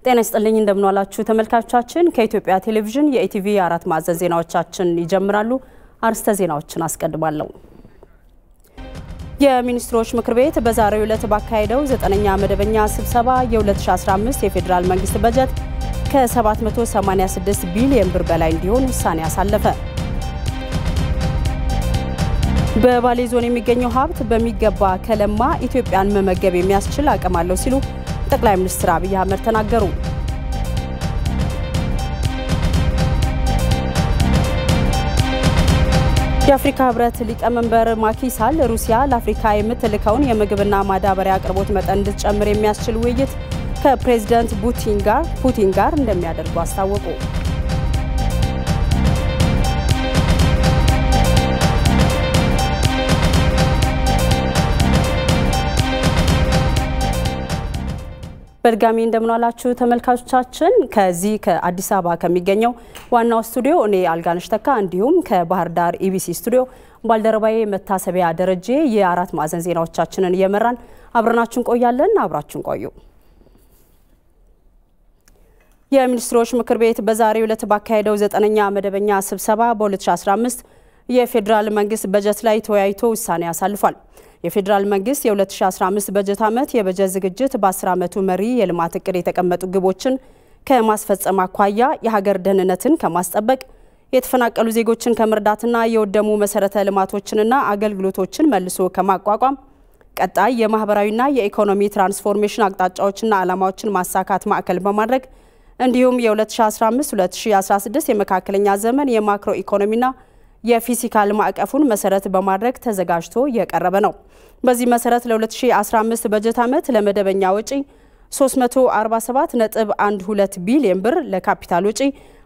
ጤና ይስጥልኝ እንደምንዋላችሁ ተመልካቾቻችን። ከኢትዮጵያ ቴሌቪዥን የኢቲቪ አራት ማዕዘን ዜናዎቻችን ይጀምራሉ። አርስተ ዜናዎችን አስቀድማለሁ። የሚኒስትሮች ምክር ቤት በዛሬው ዕለት ባካሄደው ዘጠነኛ መደበኛ ስብሰባ የ2015 የፌዴራል መንግስት በጀት ከ786 ቢሊዮን ብር በላይ እንዲሆን ውሳኔ አሳለፈ። በባሌ ዞን የሚገኘው ሀብት በሚገባ ከለማ ኢትዮጵያን መመገብ የሚያስችል አቅም አለው ሲሉ ጠቅላይ ሚኒስትር አብይ አህመድ ተናገሩ። የአፍሪካ ህብረት ሊቀመንበር ማኪሳል ሩሲያ ለአፍሪካ የምትልከውን የምግብና ማዳበሪያ አቅርቦት መጠን እንድትጨምር የሚያስችል ውይይት ከፕሬዝዳንት ፑቲን ጋር ፑቲን ጋር እንደሚያደርጉ አስታወቁ። በድጋሚ እንደምንዋላችሁ ተመልካቾቻችን። ከዚህ ከአዲስ አበባ ከሚገኘው ዋናው ስቱዲዮ እኔ አልጋነሽ ተካ እንዲሁም ከባህር ዳር ኢቢሲ ስቱዲዮ ባልደረባዬ መታሰቢያ ደረጀ የአራት ማዕዘን ዜናዎቻችንን እየመራን አብረናችሁን ቆያለን። አብራችሁን ቆዩ። የሚኒስትሮች ምክር ቤት በዛሬው ዕለት ባካሄደው ዘጠነኛ መደበኛ ስብሰባ በ2015 የፌዴራል መንግስት በጀት ላይ ተወያይቶ ውሳኔ አሳልፏል። የፌዴራል መንግስት የ2015 በጀት ዓመት የበጀት ዝግጅት በ10 ዓመቱ መሪ የልማት እቅድ የተቀመጡ ግቦችን ከማስፈጸም አኳያ የሀገር ደህንነትን ከማስጠበቅ የተፈናቀሉ ዜጎችን ከመርዳትና የወደሙ መሰረተ ልማቶችንና አገልግሎቶችን መልሶ ከማቋቋም ቀጣይ የማህበራዊና የኢኮኖሚ ትራንስፎርሜሽን አቅጣጫዎችና ዓላማዎችን ማሳካት ማዕከል በማድረግ እንዲሁም የ2015-2016 የመካከለኛ ዘመን የማክሮ ኢኮኖሚና የፊስካል ማዕቀፉን መሰረት በማድረግ ተዘጋጅቶ የቀረበ ነው። በዚህ መሰረት ለ2015 በጀት ዓመት ለመደበኛ ወጪ 347.12 ቢሊዮን ብር፣ ለካፒታል ወጪ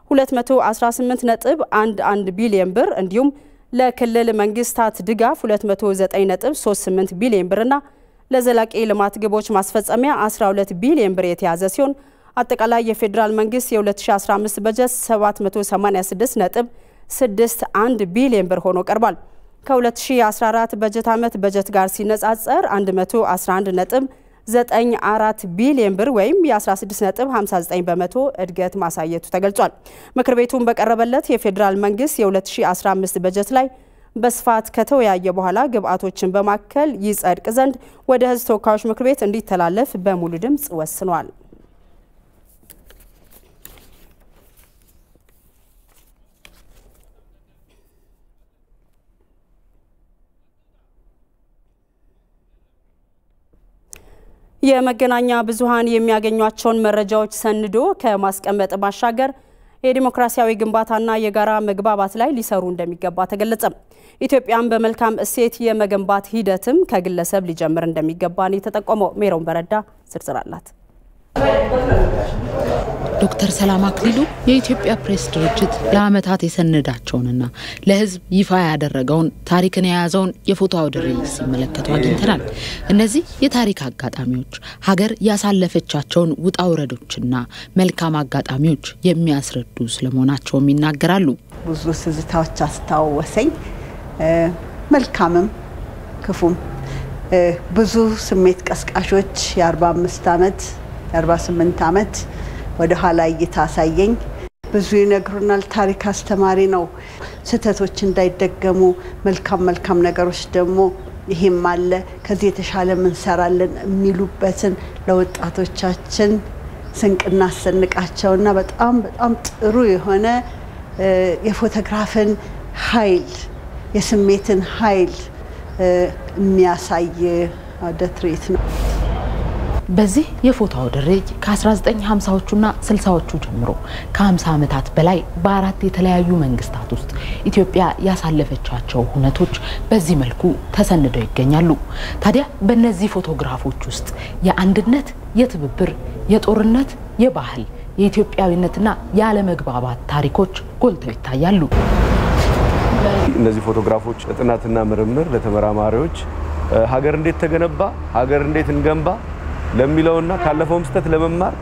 218.11 ቢሊዮን ብር እንዲሁም ለክልል መንግስታት ድጋፍ 209.38 ቢሊዮን ብርና ለዘላቂ ልማት ግቦች ማስፈጸሚያ 12 ቢሊዮን ብር የተያዘ ሲሆን አጠቃላይ የፌዴራል መንግስት የ2015 በጀት 786 ነጥብ 61 ቢሊዮን ብር ሆኖ ቀርቧል። ከ2014 በጀት ዓመት በጀት ጋር ሲነጻጸር 111 ነጥብ 94 ቢሊዮን ብር ወይም የ16 ነጥብ 59 በመቶ እድገት ማሳየቱ ተገልጿል። ምክር ቤቱን በቀረበለት የፌዴራል መንግስት የ2015 በጀት ላይ በስፋት ከተወያየ በኋላ ግብአቶችን በማከል ይጸድቅ ዘንድ ወደ ህዝብ ተወካዮች ምክር ቤት እንዲተላለፍ በሙሉ ድምፅ ወስኗል። የመገናኛ ብዙሃን የሚያገኟቸውን መረጃዎች ሰንዶ ከማስቀመጥ ባሻገር የዲሞክራሲያዊ ግንባታና የጋራ መግባባት ላይ ሊሰሩ እንደሚገባ ተገለጸ። ኢትዮጵያን በመልካም እሴት የመገንባት ሂደትም ከግለሰብ ሊጀምር እንደሚገባ ነው የተጠቆመው። ሜሮን በረዳ ዝርዝር አላት። ዶክተር ሰላም አክሊሉ የኢትዮጵያ ፕሬስ ድርጅት ለዓመታት የሰነዳቸውንና ለሕዝብ ይፋ ያደረገውን ታሪክን የያዘውን የፎቶ አውደ ርዕይ ሲመለከቱ አግኝተናል። እነዚህ የታሪክ አጋጣሚዎች ሀገር ያሳለፈቻቸውን ውጣ ውረዶችና መልካም አጋጣሚዎች የሚያስረዱ ስለመሆናቸውም ይናገራሉ። ብዙ ትዝታዎች አስታወሰኝ፣ መልካምም ክፉም። ብዙ ስሜት ቀስቃሾች የ45 ዓመት የ48 ዓመት ወደ ኋላ እይታ አሳየኝ። ብዙ ይነግሩናል። ታሪክ አስተማሪ ነው። ስህተቶች እንዳይደገሙ መልካም መልካም ነገሮች ደግሞ ይሄም አለ ከዚህ የተሻለ እንሰራለን የሚሉበትን ለወጣቶቻችን ስንቅ እናሰንቃቸውና በጣም በጣም ጥሩ የሆነ የፎቶግራፍን ኃይል የስሜትን ኃይል የሚያሳይ አውደ ትርኢት ነው። በዚህ የፎቶ አውደ ርዕይ ከ1950ዎቹና 60ዎቹ ጀምሮ ከ50 ዓመታት በላይ በአራት የተለያዩ መንግስታት ውስጥ ኢትዮጵያ ያሳለፈቻቸው ሁነቶች በዚህ መልኩ ተሰንደው ይገኛሉ። ታዲያ በእነዚህ ፎቶግራፎች ውስጥ የአንድነት፣ የትብብር፣ የጦርነት፣ የባህል፣ የኢትዮጵያዊነትና የአለመግባባት ታሪኮች ጎልተው ይታያሉ። እነዚህ ፎቶግራፎች ለጥናትና ምርምር ለተመራማሪዎች ሀገር እንዴት ተገነባ፣ ሀገር እንዴት እንገንባ ለሚለውና ካለፈውም ስህተት ለመማር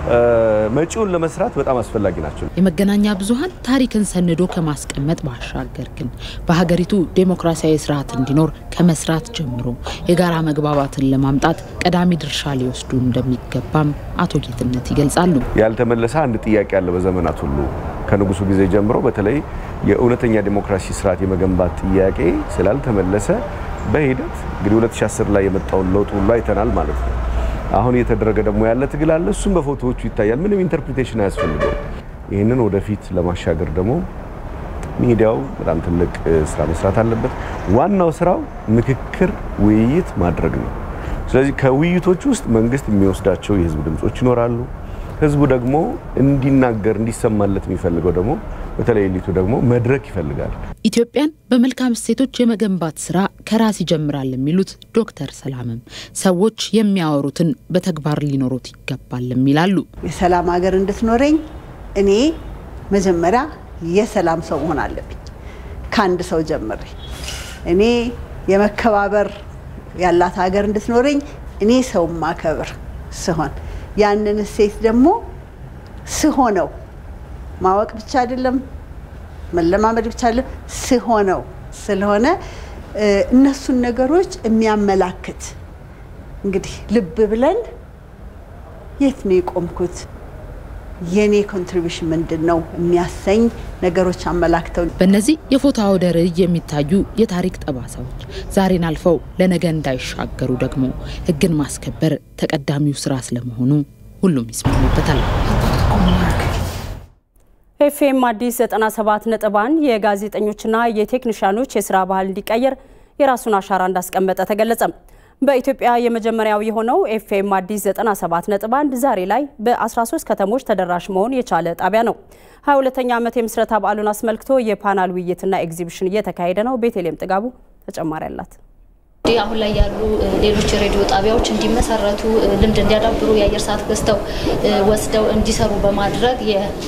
መጪውን ለመስራት በጣም አስፈላጊ ናቸው። የመገናኛ ብዙኃን ታሪክን ሰንዶ ከማስቀመጥ ባሻገር ግን በሀገሪቱ ዴሞክራሲያዊ ስርዓት እንዲኖር ከመስራት ጀምሮ የጋራ መግባባትን ለማምጣት ቀዳሚ ድርሻ ሊወስዱ እንደሚገባም አቶ ጌትነት ይገልጻሉ። ያልተመለሰ አንድ ጥያቄ አለ። በዘመናት ሁሉ ከንጉሱ ጊዜ ጀምሮ በተለይ የእውነተኛ ዴሞክራሲ ስርዓት የመገንባት ጥያቄ ስላልተመለሰ በሂደት እንግዲህ 2010 ላይ የመጣውን ለውጥ ሁሉ አይተናል ማለት ነው። አሁን እየተደረገ ደግሞ ያለ ትግል አለ። እሱም በፎቶዎቹ ይታያል። ምንም ኢንተርፕሪቴሽን አያስፈልገው። ይህንን ወደፊት ለማሻገር ደግሞ ሚዲያው በጣም ትልቅ ስራ መስራት አለበት። ዋናው ስራው ምክክር፣ ውይይት ማድረግ ነው። ስለዚህ ከውይይቶች ውስጥ መንግስት የሚወስዳቸው የህዝብ ድምጾች ይኖራሉ። ህዝቡ ደግሞ እንዲናገር እንዲሰማለት የሚፈልገው ደግሞ በተለይ ኤሊቱ ደግሞ መድረክ ይፈልጋል። ኢትዮጵያን በመልካም እሴቶች የመገንባት ስራ ከራስ ይጀምራል የሚሉት ዶክተር ሰላምም ሰዎች የሚያወሩትን በተግባር ሊኖሩት ይገባል ይላሉ። የሰላም ሀገር እንድትኖረኝ እኔ መጀመሪያ የሰላም ሰው መሆን አለብኝ። ከአንድ ሰው ጀምሬ እኔ የመከባበር ያላት ሀገር እንድትኖረኝ እኔ ሰው ማከብር ስሆን ያንን እሴት ደግሞ ስሆነው ማወቅ ብቻ አይደለም መለማመድ ብቻ አይደለም ስሆነው ስለሆነ እነሱን ነገሮች የሚያመላክት እንግዲህ ልብ ብለን የት ነው የቆምኩት የኔ ኮንትሪቢሽን ምንድን ነው የሚያሰኝ ነገሮች አመላክተው በእነዚህ የፎቶ አውደ ርዕይ የሚታዩ የታሪክ ጠባሳዎች ዛሬን አልፈው ለነገ እንዳይሻገሩ ደግሞ ሕግን ማስከበር ተቀዳሚው ስራ ስለመሆኑ ሁሉም ይስማሙበታል። ኤፍኤም አዲስ 97 ነጥብ 1 የጋዜጠኞችና የቴክኒሽያኖች የስራ ባህል እንዲቀየር የራሱን አሻራ እንዳስቀመጠ ተገለጸ። በኢትዮጵያ የመጀመሪያው የሆነው ኤፍኤም አዲስ 97 ነጥብ 1 ዛሬ ላይ በ13 ከተሞች ተደራሽ መሆን የቻለ ጣቢያ ነው። 22ኛ ዓመት የምስረታ በዓሉን አስመልክቶ የፓናል ውይይትና ኤግዚቢሽን እየተካሄደ ነው። ቤተልሔም ጥጋቡ ተጨማሪ አላት። አሁን ላይ ያሉ ሌሎች የሬዲዮ ጣቢያዎች እንዲመሰረቱ ልምድ እንዲያዳብሩ የአየር ሰዓት ገዝተው ወስደው እንዲሰሩ በማድረግ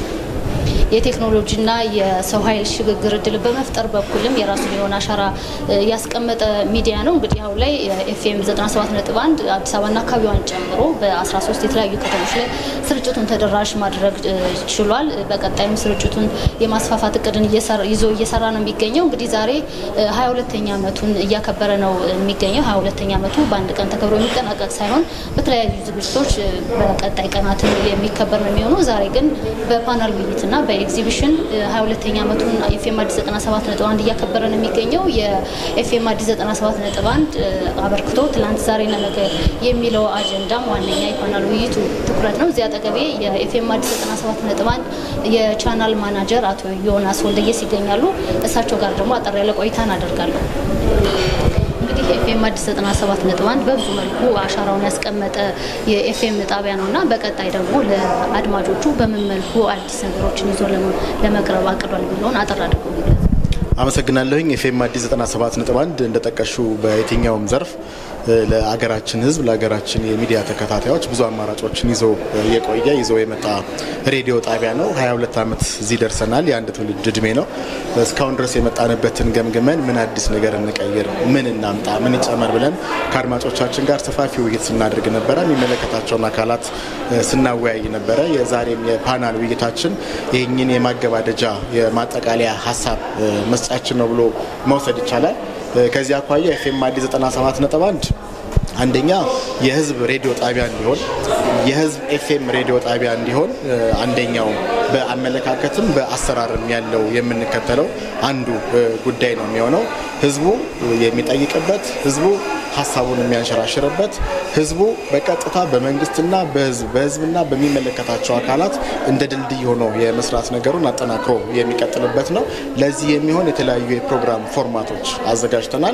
የቴክኖሎጂና የሰው ኃይል ሽግግር እድል በመፍጠር በኩልም የራሱን የሆነ አሻራ ያስቀመጠ ሚዲያ ነው። እንግዲህ አሁን ላይ ኤፍኤም 97.1 አዲስ አበባና አካባቢዋን ጨምሮ በ13 የተለያዩ ከተሞች ላይ ስርጭቱን ተደራሽ ማድረግ ችሏል። በቀጣይም ስርጭቱን የማስፋፋት እቅድን ይዞ እየሰራ ነው የሚገኘው። እንግዲህ ዛሬ 22ኛ ዓመቱን እያከበረ ነው የሚገኘው። 22ኛ ዓመቱ በአንድ ቀን ተከብሮ የሚጠናቀቅ ሳይሆን በተለያዩ ዝግጅቶች በቀጣይ ቀናት የሚከበር ነው የሚሆነው። ዛሬ ግን በፓናል ውይይትና በኤግዚቢሽን 22ኛ ዓመቱን ኤፍኤም አዲስ 97.1 እያከበረ ነው የሚገኘው። የኤፍኤም አዲስ 97.1 አበርክቶ ትላንት ዛሬና ነገ የሚለው አጀንዳም ዋነኛ የፓናል ውይይቱ ትኩረት ነው። እዚህ አጠገቤ የኤፍኤም አዲስ 97.1 የቻናል ማናጀር አቶ ዮናስ ወልደየስ ይገኛሉ። እሳቸው ጋር ደግሞ አጠር ያለ ቆይታ እናደርጋለሁ። እንግዲህ ኤፍኤም አዲስ 97.1 በብዙ መልኩ አሻራውን ያስቀመጠ የኤፍኤም ጣቢያ ነው እና በቀጣይ ደግሞ ለአድማጮቹ በምን መልኩ አዲስ ነገሮችን ይዞ ለመቅረብ አቅዷል ብለውን አጠር አድርገው ይገለጽ። አመሰግናለሁኝ። ኤፍኤም አዲስ 97.1 እንደጠቀሹ በየትኛውም ዘርፍ ለአገራችን ሕዝብ ለሀገራችን የሚዲያ ተከታታዮች ብዙ አማራጮችን ይዞ የቆየ ይዞ የመጣ ሬዲዮ ጣቢያ ነው። 22 ዓመት እዚህ ደርሰናል። የአንድ ትውልድ እድሜ ነው። እስካሁን ድረስ የመጣንበትን ገምግመን ምን አዲስ ነገር እንቀይር፣ ምን እናምጣ፣ ምን ይጨመር ብለን ከአድማጮቻችን ጋር ሰፋፊ ውይይት ስናደርግ ነበረ። የሚመለከታቸውን አካላት ስናወያይ ነበረ። የዛሬም የፓናል ውይይታችን ይህኝን የማገባደጃ የማጠቃለያ ሀሳብ መስጫችን ነው ብሎ መውሰድ ይቻላል። ከዚህ አኳያ ኤፍኤም አዲስ 97.1 አንደኛ የህዝብ ሬዲዮ ጣቢያ እንዲሆን የህዝብ ኤፍኤም ሬዲዮ ጣቢያ እንዲሆን አንደኛው በአመለካከትም በአሰራርም ያለው የምንከተለው አንዱ ጉዳይ ነው የሚሆነው። ህዝቡ የሚጠይቅበት፣ ህዝቡ ሀሳቡን የሚያንሸራሽርበት፣ ህዝቡ በቀጥታ በመንግስትና በህዝብ በህዝብና በሚመለከታቸው አካላት እንደ ድልድይ ሆኖ የመስራት ነገሩን አጠናክሮ የሚቀጥልበት ነው። ለዚህ የሚሆን የተለያዩ የፕሮግራም ፎርማቶች አዘጋጅተናል።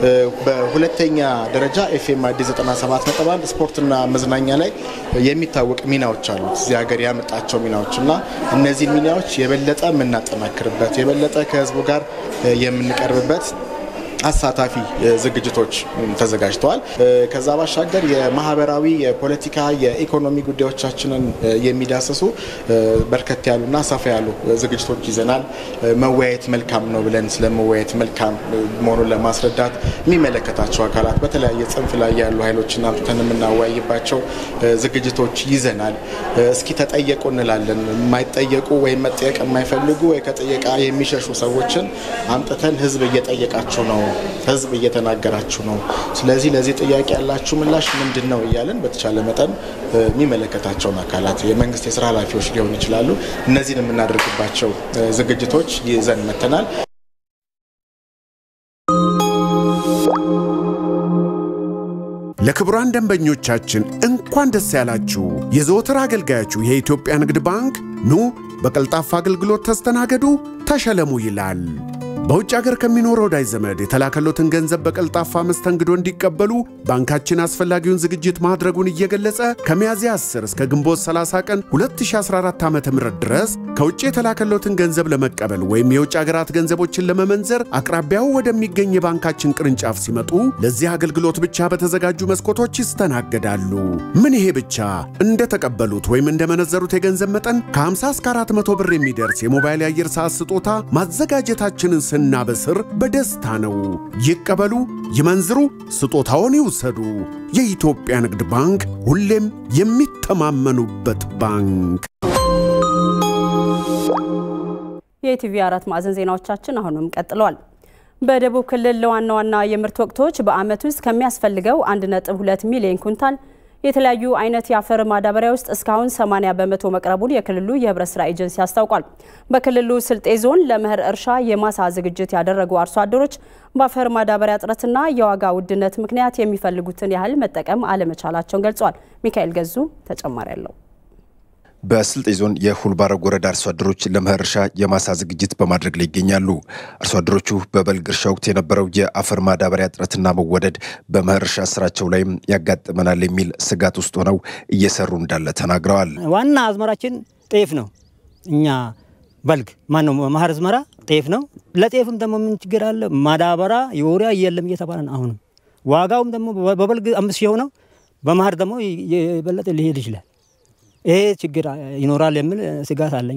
በሁለተኛ ደረጃ ኤፍኤም አዲስ 97.1 ስፖርትና መዝናኛ ላይ የሚታወቅ ሚናዎች አሉት። እዚህ ሀገር ያመጣቸው ሚናዎች እና እነዚህን ሚናዎች የበለጠ የምናጠናክርበት የበለጠ ከህዝቡ ጋር የምንቀርብበት አሳታፊ ዝግጅቶች ተዘጋጅተዋል። ከዛ ባሻገር የማህበራዊ፣ የፖለቲካ፣ የኢኮኖሚ ጉዳዮቻችንን የሚዳስሱ በርከት ያሉና ሰፋ ያሉ ዝግጅቶች ይዘናል። መወያየት መልካም ነው ብለን ስለ መወያየት መልካም መሆኑን ለማስረዳት የሚመለከታቸው አካላት በተለያየ ጽንፍ ላይ ያሉ ኃይሎችን አምጥተን የምናወያይባቸው ዝግጅቶች ይዘናል። እስኪ ተጠየቁ እንላለን። የማይጠየቁ ወይም መጠየቅ የማይፈልጉ ወይ ከጠየቃ የሚሸሹ ሰዎችን አምጥተን ህዝብ እየጠየቃችሁ ነው፣ ህዝብ እየተናገራችሁ ነው። ስለዚህ ለዚህ ጥያቄ ያላችሁ ምላሽ ምንድን ነው እያለን በተቻለ መጠን የሚመለከታቸውን አካላት የመንግስት የስራ ኃላፊዎች ሊሆኑ ይችላሉ። እነዚህን የምናደርግባቸው ዝግጅቶች ይዘን መተናል። ለክቡራን ደንበኞቻችን እንኳን ደስ ያላችሁ። የዘወትር አገልጋያችሁ የኢትዮጵያ ንግድ ባንክ ኑ በቀልጣፋ አገልግሎት ተስተናገዱ፣ ተሸለሙ ይላል። በውጭ ሀገር ከሚኖር ወዳጅ ዘመድ የተላከሎትን ገንዘብ በቀልጣፋ መስተንግዶ እንዲቀበሉ ባንካችን አስፈላጊውን ዝግጅት ማድረጉን እየገለጸ ከሚያዝያ 10 እስከ ግንቦት 30 ቀን 2014 ዓ ም ድረስ ከውጭ የተላከሎትን ገንዘብ ለመቀበል ወይም የውጭ ሀገራት ገንዘቦችን ለመመንዘር አቅራቢያው ወደሚገኝ የባንካችን ቅርንጫፍ ሲመጡ ለዚህ አገልግሎት ብቻ በተዘጋጁ መስኮቶች ይስተናገዳሉ። ምን ይሄ ብቻ! እንደተቀበሉት ወይም እንደመነዘሩት የገንዘብ መጠን ከ50 እስከ 400 ብር የሚደርስ የሞባይል የአየር ሰዓት ስጦታ ማዘጋጀታችንን ስናበስር በደስታ ነው። ይቀበሉ፣ ይመንዝሩ፣ ስጦታውን ይውሰዱ። የኢትዮጵያ ንግድ ባንክ ሁሌም የሚተማመኑበት ባንክ። የኢቲቪ አራት ማዕዘን ዜናዎቻችን አሁንም ቀጥለዋል። በደቡብ ክልል ለዋና ዋና የምርት ወቅቶች በዓመት ውስጥ ከሚያስፈልገው 1.2 ሚሊዮን ኩንታል የተለያዩ አይነት የአፈር ማዳበሪያ ውስጥ እስካሁን 80 በመቶ መቅረቡን የክልሉ የህብረት ስራ ኤጀንሲ አስታውቋል። በክልሉ ስልጤ ዞን ለመኸር እርሻ የማሳ ዝግጅት ያደረጉ አርሶ አደሮች በአፈር ማዳበሪያ እጥረትና የዋጋ ውድነት ምክንያት የሚፈልጉትን ያህል መጠቀም አለመቻላቸውን ገልጸዋል። ሚካኤል ገዙ ተጨማሪ አለው። በስልጤ ዞን የሁልባረግ ወረዳ አርሶ አደሮች ለመኸር እርሻ የማሳ ዝግጅት በማድረግ ላይ ይገኛሉ። አርሶ አደሮቹ በበልግ እርሻ ወቅት የነበረው የአፈር ማዳበሪያ እጥረትና መወደድ በመኸር እርሻ ስራቸው ላይም ያጋጥመናል የሚል ስጋት ውስጥ ሆነው እየሰሩ እንዳለ ተናግረዋል። ዋና አዝመራችን ጤፍ ነው። እኛ በልግ ማን ነው መኸር አዝመራ ጤፍ ነው። ለጤፍም ደግሞ ምን ችግር አለ? ማዳበሪያ የወሪያ የለም እየተባለ ነው። አሁንም ዋጋውም ደግሞ በበልግ አምስት የሆነው በመኸር ደግሞ የበለጠ ሊሄድ ይችላል። ይሄ ችግር ይኖራል የሚል ስጋት አለኝ።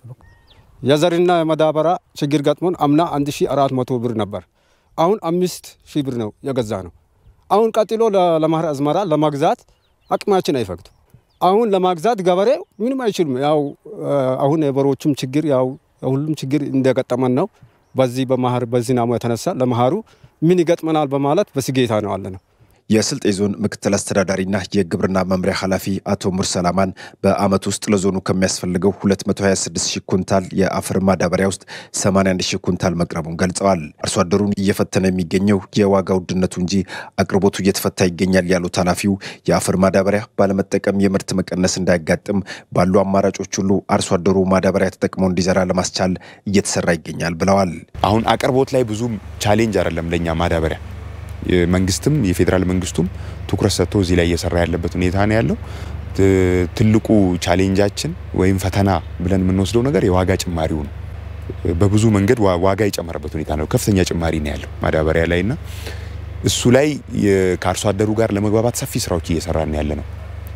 የዘርና የማዳበሪያ ችግር ገጥሞን አምና 1400 ብር ነበር። አሁን አምስት ሺህ ብር ነው የገዛ ነው። አሁን ቀጥሎ ለመኸር አዝመራ ለመግዛት አቅማችን አይፈቅድም። አሁን ለማግዛት ገበሬው ምንም አይችልም። ያው አሁን የበሮቹም ችግር ያው ሁሉም ችግር እንደገጠመን ነው። በዚህ በመኸር በዝናሙ የተነሳ ለመኸሩ ምን ይገጥመናል በማለት በስጌታ ነው አለ ነው። የስልጤ ዞን ምክትል አስተዳዳሪና የግብርና መምሪያ ኃላፊ አቶ ሙርሰላማን በዓመት ውስጥ ለዞኑ ከሚያስፈልገው 226 ሺህ ኩንታል የአፈር ማዳበሪያ ውስጥ 81 ሺህ ኩንታል መቅረቡን ገልጸዋል። አርሶ አደሩን እየፈተነ የሚገኘው የዋጋ ውድነቱ እንጂ አቅርቦቱ እየተፈታ ይገኛል ያሉት ኃላፊው የአፈር ማዳበሪያ ባለመጠቀም የምርት መቀነስ እንዳያጋጥም ባሉ አማራጮች ሁሉ አርሶ አደሩ ማዳበሪያ ተጠቅሞ እንዲዘራ ለማስቻል እየተሰራ ይገኛል ብለዋል። አሁን አቅርቦት ላይ ብዙም ቻሌንጅ አይደለም ለእኛ ማዳበሪያ መንግስትም የፌዴራል መንግስቱም ትኩረት ሰጥቶ እዚህ ላይ እየሰራ ያለበት ሁኔታ ነው ያለው። ትልቁ ቻሌንጃችን ወይም ፈተና ብለን የምንወስደው ነገር የዋጋ ጭማሪው ነው። በብዙ መንገድ ዋጋ የጨመረበት ሁኔታ ነው። ከፍተኛ ጭማሪ ነው ያለው ማዳበሪያ ላይ እና እሱ ላይ ከአርሶ አደሩ ጋር ለመግባባት ሰፊ ስራዎች እየሰራን ያለ ነው።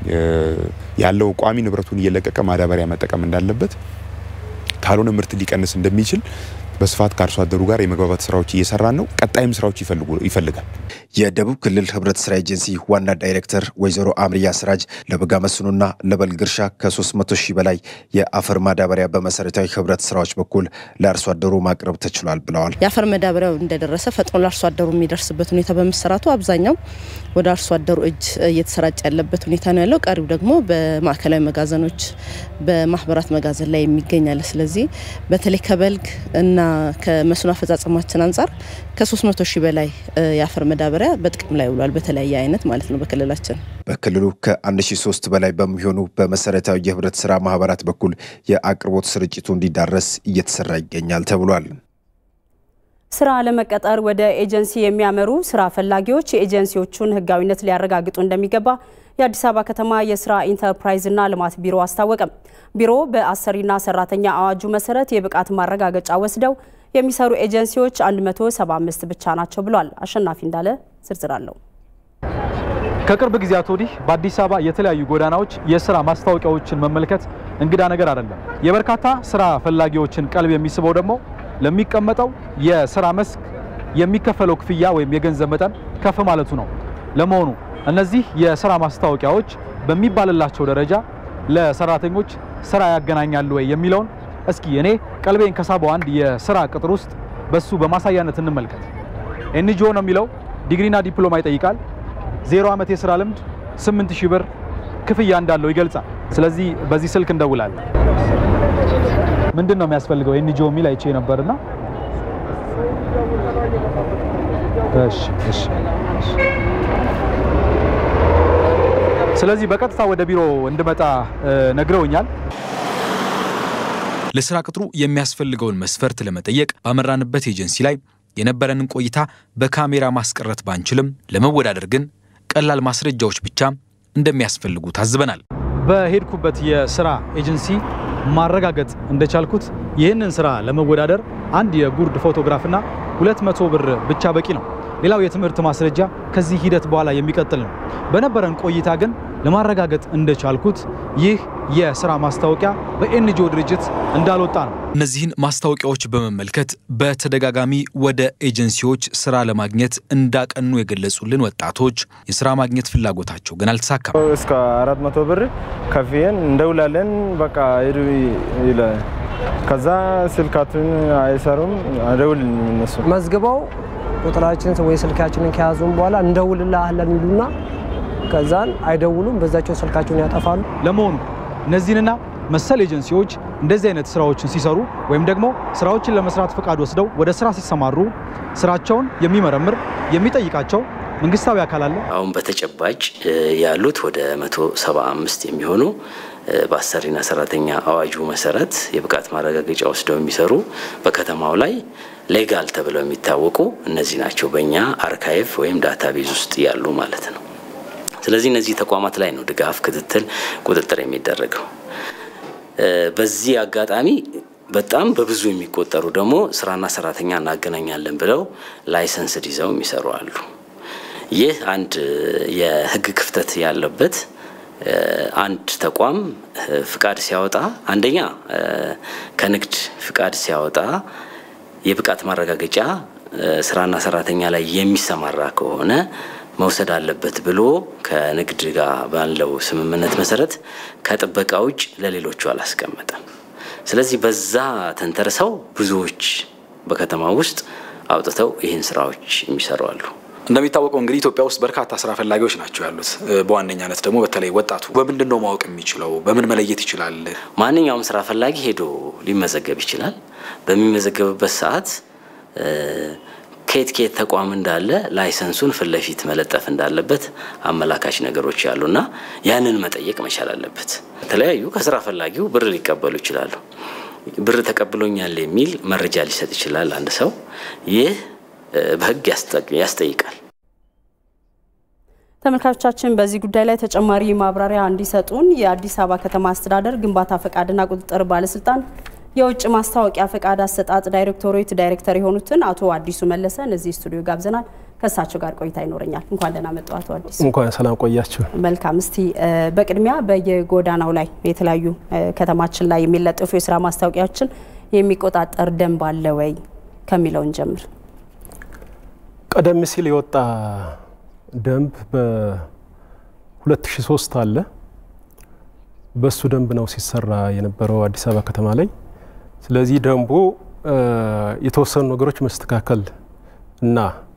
ያለው ቋሚ ንብረቱን እየለቀቀ ማዳበሪያ መጠቀም እንዳለበት ካልሆነ ምርት ሊቀንስ እንደሚችል በስፋት ከአርሶ አደሩ ጋር የመግባባት ስራዎች እየሰራን ነው። ቀጣይም ስራዎች ይፈልጋል። የደቡብ ክልል ህብረት ስራ ኤጀንሲ ዋና ዳይሬክተር ወይዘሮ አምርያ ስራጅ ለበጋ መስኖና ለበልግ እርሻ ከ300 ሺህ በላይ የአፈር ማዳበሪያ በመሰረታዊ ህብረት ስራዎች በኩል ለአርሶ አደሩ ማቅረብ ተችሏል ብለዋል። የአፈር ማዳበሪያው እንደደረሰ ፈጥኖ ለአርሶ አደሩ የሚደርስበት ሁኔታ በመሰራቱ አብዛኛው ወደ አርሶ አደሩ እጅ እየተሰራጨ ያለበት ሁኔታ ነው ያለው። ቀሪው ደግሞ በማዕከላዊ መጋዘኖች፣ በማህበራት መጋዘን ላይ የሚገኛል። ስለዚህ በተለይ ከበልግ እና ከመስኖ አፈጻጸማችን አንጻር ከ300 ሺህ በላይ የአፈር መዳበሪያ በጥቅም ላይ ውሏል። በተለያየ አይነት ማለት ነው በክልላችን በክልሉ ከ1003 በላይ በሚሆኑ በመሰረታዊ የህብረት ስራ ማህበራት በኩል የአቅርቦት ስርጭቱ እንዲዳረስ እየተሰራ ይገኛል ተብሏል። ስራ ለመቀጠር ወደ ኤጀንሲ የሚያመሩ ስራ ፈላጊዎች የኤጀንሲዎቹን ህጋዊነት ሊያረጋግጡ እንደሚገባ የአዲስ አበባ ከተማ የስራ ኢንተርፕራይዝና ልማት ቢሮ አስታወቀም። ቢሮ በአሰሪና ሰራተኛ አዋጁ መሰረት የብቃት ማረጋገጫ ወስደው የሚሰሩ ኤጀንሲዎች 175 ብቻ ናቸው ብሏል። አሸናፊ እንዳለ ዝርዝር አለው። ከቅርብ ጊዜያት ወዲህ በአዲስ አበባ የተለያዩ ጎዳናዎች የስራ ማስታወቂያዎችን መመልከት እንግዳ ነገር አይደለም። የበርካታ ስራ ፈላጊዎችን ቀልብ የሚስበው ደግሞ ለሚቀመጠው የስራ መስክ የሚከፈለው ክፍያ ወይም የገንዘብ መጠን ከፍ ማለቱ ነው። ለመሆኑ እነዚህ የስራ ማስታወቂያዎች በሚባልላቸው ደረጃ ለሰራተኞች ስራ ያገናኛሉ ወይ የሚለውን እስኪ እኔ ቀልቤን ከሳበው አንድ የስራ ቅጥር ውስጥ በሱ በማሳያነት እንመልከት። ኤንጂኦ ነው የሚለው ዲግሪና ዲፕሎማ ይጠይቃል። ዜሮ ዓመት የስራ ልምድ 8000 ብር ክፍያ እንዳለው ይገልጻል። ስለዚህ በዚህ ስልክ እንደውላለን። ምንድን ነው የሚያስፈልገው ኤንጂኦ የሚል አይቼ ነበርና እሺ እሺ ስለዚህ በቀጥታ ወደ ቢሮ እንድመጣ ነግረውኛል። ለስራ ቅጥሩ የሚያስፈልገውን መስፈርት ለመጠየቅ ባመራንበት ኤጀንሲ ላይ የነበረንን ቆይታ በካሜራ ማስቀረት ባንችልም ለመወዳደር ግን ቀላል ማስረጃዎች ብቻ እንደሚያስፈልጉ ታዝበናል። በሄድኩበት የስራ ኤጀንሲ ማረጋገጥ እንደቻልኩት ይህንን ስራ ለመወዳደር አንድ የጉርድ ፎቶግራፍና 200 ብር ብቻ በቂ ነው። ሌላው የትምህርት ማስረጃ ከዚህ ሂደት በኋላ የሚቀጥል ነው። በነበረን ቆይታ ግን ለማረጋገጥ እንደቻልኩት ይህ የስራ ማስታወቂያ በኤንጂኦ ድርጅት እንዳልወጣ ነው። እነዚህን ማስታወቂያዎች በመመልከት በተደጋጋሚ ወደ ኤጀንሲዎች ስራ ለማግኘት እንዳቀኑ የገለጹልን ወጣቶች የስራ ማግኘት ፍላጎታቸው ግን አልተሳካም። እስከ አራት መቶ ብር ከፍየን እንደውላለን በቃ ሂዱ ይላል። ከዛ ስልካቱን አይሰሩም፣ አደውልም እነሱ መዝግበው ቁጥራችን ወይ ስልካችንን ከያዙም በኋላ እንደውልልሃለን ይሉና ከዛን አይደውሉም፣ በዛቸው ስልካቸውን ያጠፋሉ። ለመሆኑ እነዚህንና መሰል ኤጀንሲዎች እንደዚህ አይነት ስራዎችን ሲሰሩ ወይም ደግሞ ስራዎችን ለመስራት ፈቃድ ወስደው ወደ ስራ ሲሰማሩ ስራቸውን የሚመረምር የሚጠይቃቸው መንግስታዊ አካል አለ? አሁን በተጨባጭ ያሉት ወደ 175 የሚሆኑ በአሰሪና ሰራተኛ አዋጁ መሰረት የብቃት ማረጋገጫ ወስደው የሚሰሩ በከተማው ላይ ሌጋል ተብለው የሚታወቁ እነዚህ ናቸው። በእኛ አርካይቭ ወይም ዳታቤዝ ውስጥ ያሉ ማለት ነው። ስለዚህ እነዚህ ተቋማት ላይ ነው ድጋፍ፣ ክትትል፣ ቁጥጥር የሚደረገው። በዚህ አጋጣሚ በጣም በብዙ የሚቆጠሩ ደግሞ ስራና ሰራተኛ እናገናኛለን ብለው ላይሰንስ ይዘው የሚሰሩ አሉ። ይህ አንድ የህግ ክፍተት ያለበት አንድ ተቋም ፍቃድ ሲያወጣ አንደኛ ከንግድ ፍቃድ ሲያወጣ የብቃት ማረጋገጫ ስራና ሰራተኛ ላይ የሚሰማራ ከሆነ መውሰድ አለበት ብሎ ከንግድ ጋር ባለው ስምምነት መሰረት ከጥበቃ ውጭ ለሌሎቹ አላስቀመጠም። ስለዚህ በዛ ተንተርሰው ብዙዎች በከተማ ውስጥ አውጥተው ይህን ስራዎች የሚሰሩ አሉ። እንደሚታወቀው እንግዲህ ኢትዮጵያ ውስጥ በርካታ ስራ ፈላጊዎች ናቸው ያሉት። በዋነኛነት ደግሞ በተለይ ወጣቱ በምንድን ነው ማወቅ የሚችለው? በምን መለየት ይችላል? ማንኛውም ስራ ፈላጊ ሄዶ ሊመዘገብ ይችላል። በሚመዘገብበት ሰዓት ከየት ከየት ተቋም እንዳለ ላይሰንሱን ፊት ለፊት መለጠፍ እንዳለበት አመላካች ነገሮች ያሉና ያንን መጠየቅ መቻል አለበት። የተለያዩ ከስራ ፈላጊው ብር ሊቀበሉ ይችላሉ። ብር ተቀብሎኛል የሚል መረጃ ሊሰጥ ይችላል አንድ ሰው። ይህ በህግ ያስጠይቃል። ተመልካቾቻችን በዚህ ጉዳይ ላይ ተጨማሪ ማብራሪያ እንዲሰጡን የአዲስ አበባ ከተማ አስተዳደር ግንባታ ፈቃድና ቁጥጥር ባለስልጣን የውጭ ማስታወቂያ ፈቃድ አሰጣጥ ዳይሬክቶሬት ዳይሬክተር የሆኑትን አቶ አዲሱ መለሰን እዚህ ስቱዲዮ ጋብዘናል። ከእሳቸው ጋር ቆይታ ይኖረኛል። እንኳን ደህና መጡ አቶ አዲሱ። እንኳን ሰላም ቆያችሁ። መልካም። እስቲ በቅድሚያ በየጎዳናው ላይ የተለያዩ ከተማችን ላይ የሚለጠፉ የስራ ማስታወቂያዎችን የሚቆጣጠር ደንብ አለ ወይ ከሚለውን ጀምር። ቀደም ሲል የወጣ ደንብ በ2003 አለ። በሱ ደንብ ነው ሲሰራ የነበረው አዲስ አበባ ከተማ ላይ። ስለዚህ ደንቡ የተወሰኑ ነገሮች መስተካከል እና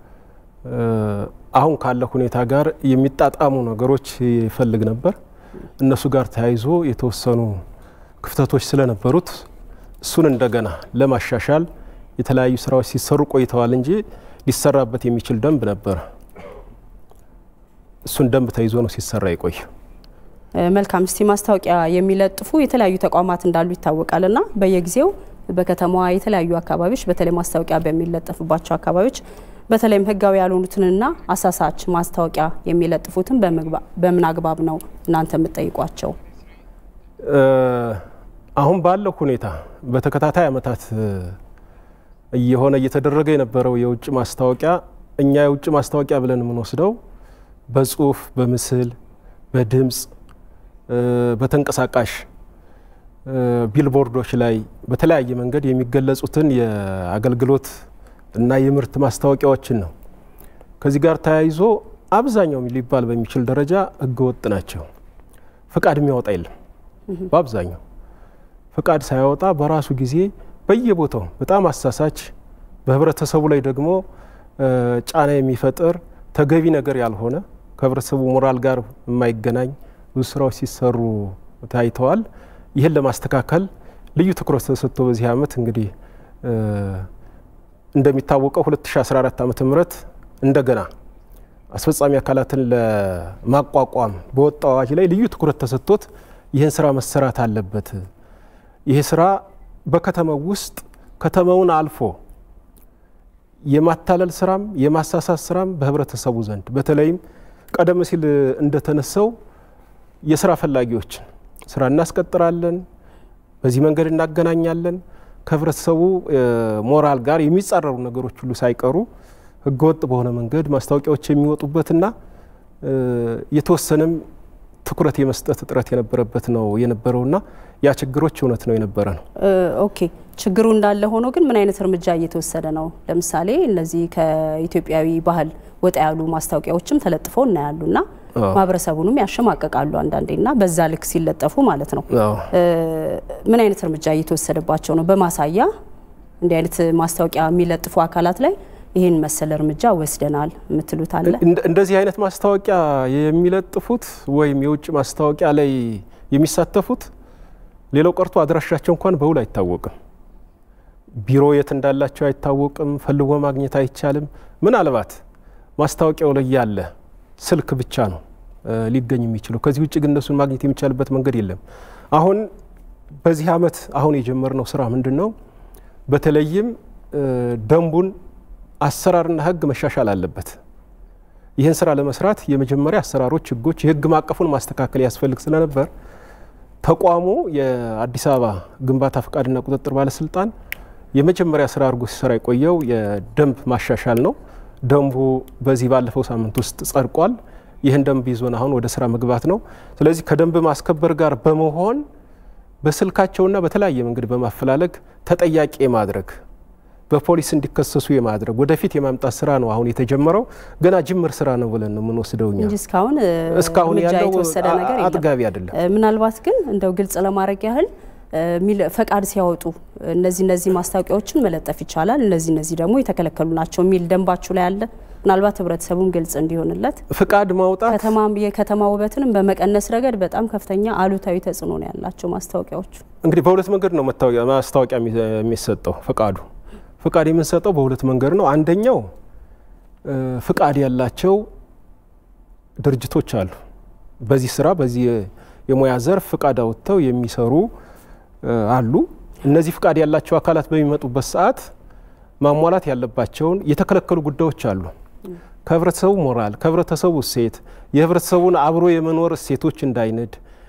አሁን ካለ ሁኔታ ጋር የሚጣጣሙ ነገሮች ይፈልግ ነበር። እነሱ ጋር ተያይዞ የተወሰኑ ክፍተቶች ስለነበሩት እሱን እንደገና ለማሻሻል የተለያዩ ስራዎች ሲሰሩ ቆይተዋል እንጂ ሊሰራበት የሚችል ደንብ ነበር። እሱን ደንብ ተይዞ ነው ሲሰራ የቆየ። መልካም። እስቲ ማስታወቂያ የሚለጥፉ የተለያዩ ተቋማት እንዳሉ ይታወቃል እና በየጊዜው በከተማዋ የተለያዩ አካባቢዎች በተለይ ማስታወቂያ በሚለጠፍባቸው አካባቢዎች በተለይም ህጋዊ ያልሆኑትንና አሳሳች ማስታወቂያ የሚለጥፉትን በምን አግባብ ነው እናንተ የምትጠይቋቸው? አሁን ባለው ሁኔታ በተከታታይ ዓመታት እየሆነ እየተደረገ የነበረው የውጭ ማስታወቂያ እኛ የውጭ ማስታወቂያ ብለን የምንወስደው በጽሁፍ፣ በምስል፣ በድምፅ፣ በተንቀሳቃሽ ቢልቦርዶች ላይ በተለያየ መንገድ የሚገለጹትን የአገልግሎት እና የምርት ማስታወቂያዎችን ነው። ከዚህ ጋር ተያይዞ አብዛኛው ሊባል በሚችል ደረጃ ህገወጥ ናቸው። ፍቃድ የሚያወጣ የለም። በአብዛኛው ፍቃድ ሳያወጣ በራሱ ጊዜ በየቦታው በጣም አሳሳች፣ በህብረተሰቡ ላይ ደግሞ ጫና የሚፈጥር ተገቢ ነገር ያልሆነ ከህብረተሰቡ ሞራል ጋር የማይገናኝ ብዙ ስራዎች ሲሰሩ ታይተዋል። ይህን ለማስተካከል ልዩ ትኩረት ተሰጥቶ በዚህ ዓመት እንግዲህ እንደሚታወቀው 2014 ዓ ም እንደገና አስፈጻሚ አካላትን ለማቋቋም በወጣው አዋጅ ላይ ልዩ ትኩረት ተሰጥቶት ይህን ስራ መሰራት አለበት። ይህ ስራ በከተማው ውስጥ ከተማውን አልፎ የማታለል ስራም የማሳሳት ስራም በህብረተሰቡ ዘንድ በተለይም ቀደም ሲል እንደተነሳው የስራ ፈላጊዎችን ስራ እናስቀጥራለን፣ በዚህ መንገድ እናገናኛለን ከህብረተሰቡ ሞራል ጋር የሚጻረሩ ነገሮች ሁሉ ሳይቀሩ ህገወጥ በሆነ መንገድ ማስታወቂያዎች የሚወጡበትና የተወሰነም ትኩረት የመስጠት እጥረት የነበረበት ነው የነበረውና ያ ችግሮች እውነት ነው የነበረ ነው። ኦኬ ችግሩ እንዳለ ሆኖ ግን ምን አይነት እርምጃ እየተወሰደ ነው? ለምሳሌ እነዚህ ከኢትዮጵያዊ ባህል ወጣ ያሉ ማስታወቂያዎችም ተለጥፈው እናያሉና ማህበረሰቡንም ያሸማቀቃሉ አንዳንዴና በዛ ልክ ሲለጠፉ ማለት ነው። ምን አይነት እርምጃ እየተወሰደባቸው ነው? በማሳያ እንዲህ አይነት ማስታወቂያ የሚለጥፉ አካላት ላይ ይህን መሰል እርምጃ ወስደናል የምትሉት አለ? እንደዚህ አይነት ማስታወቂያ የሚለጥፉት ወይም የውጭ ማስታወቂያ ላይ የሚሳተፉት ሌላው ቀርቶ አድራሻቸው እንኳን በውል አይታወቅም። ቢሮ የት እንዳላቸው አይታወቅም። ፈልጎ ማግኘት አይቻልም። ምናልባት ማስታወቂያው ላይ ያለ ስልክ ብቻ ነው ሊገኝ የሚችለው። ከዚህ ውጭ ግን እነሱን ማግኘት የሚቻልበት መንገድ የለም። አሁን በዚህ ዓመት አሁን የጀመርነው ስራ ምንድን ነው? በተለይም ደንቡን አሰራርና ሕግ መሻሻል አለበት። ይህን ስራ ለመስራት የመጀመሪያ አሰራሮች፣ ሕጎች፣ የሕግ ማቀፉን ማስተካከል ያስፈልግ ስለነበር ተቋሙ የአዲስ አበባ ግንባታ ፈቃድና ቁጥጥር ባለስልጣን የመጀመሪያ ስራ አድርጎ ሲሰራ የቆየው የደንብ ማሻሻል ነው። ደንቡ በዚህ ባለፈው ሳምንት ውስጥ ጸድቋል። ይህን ደንብ ይዞን አሁን ወደ ስራ መግባት ነው። ስለዚህ ከደንብ ማስከበር ጋር በመሆን በስልካቸውና በተለያየ መንገድ በማፈላለግ ተጠያቂ የማድረግ በፖሊስ እንዲከሰሱ የማድረግ ወደፊት የማምጣት ስራ ነው አሁን የተጀመረው። ገና ጅምር ስራ ነው ብለን ነው የምንወስደው እኛ እንጂ እስካሁን እስካሁን እርምጃ ያለው የተወሰደ ነገር የለም። አጥጋቢ አይደለም። ምናልባት ግን እንደው ግልጽ ለማድረግ ያህል ፈቃድ ሲያወጡ እነዚህ እነዚህ ማስታወቂያዎችን መለጠፍ ይቻላል፣ እነዚህ እነዚህ ደግሞ የተከለከሉ ናቸው የሚል ደንባችሁ ላይ አለ። ምናልባት ህብረተሰቡም ግልጽ እንዲሆንለት ፍቃድ ማውጣት ከተማ የከተማ ውበትንም በመቀነስ ረገድ በጣም ከፍተኛ አሉታዊ ተጽዕኖ ነው ያላቸው ማስታወቂያዎቹ። እንግዲህ በሁለት መንገድ ነው መታወቂያ ማስታወቂያ የሚሰጠው ፍቃዱ ፍቃድ የምንሰጠው በሁለት መንገድ ነው። አንደኛው ፍቃድ ያላቸው ድርጅቶች አሉ። በዚህ ስራ በዚህ የሙያ ዘርፍ ፍቃድ አውጥተው የሚሰሩ አሉ። እነዚህ ፍቃድ ያላቸው አካላት በሚመጡበት ሰዓት ማሟላት ያለባቸውን የተከለከሉ ጉዳዮች አሉ። ከህብረተሰቡ ሞራል፣ ከህብረተሰቡ እሴት፣ የህብረተሰቡን አብሮ የመኖር እሴቶች እንዳይንድ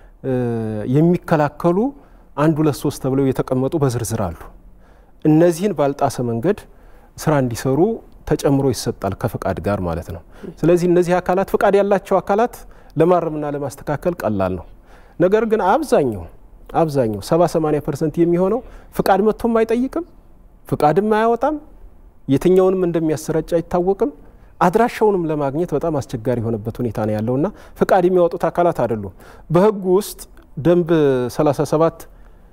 የሚከላከሉ አንድ ሁለት ሶስት ተብለው የተቀመጡ በዝርዝር አሉ። እነዚህን ባልጣሰ መንገድ ስራ እንዲሰሩ ተጨምሮ ይሰጣል ከፍቃድ ጋር ማለት ነው። ስለዚህ እነዚህ አካላት ፍቃድ ያላቸው አካላት ለማረምና ለማስተካከል ቀላል ነው። ነገር ግን አብዛኛው አብዛኛው 70 80 ፐርሰንት የሚሆነው ፍቃድ መጥቶም አይጠይቅም፣ ፍቃድም አያወጣም፣ የትኛውንም እንደሚያሰራጭ አይታወቅም። አድራሻውንም ለማግኘት በጣም አስቸጋሪ የሆነበት ሁኔታ ነው ያለውና ፍቃድ የሚያወጡት አካላት አይደሉም። በህጉ ውስጥ ደንብ 37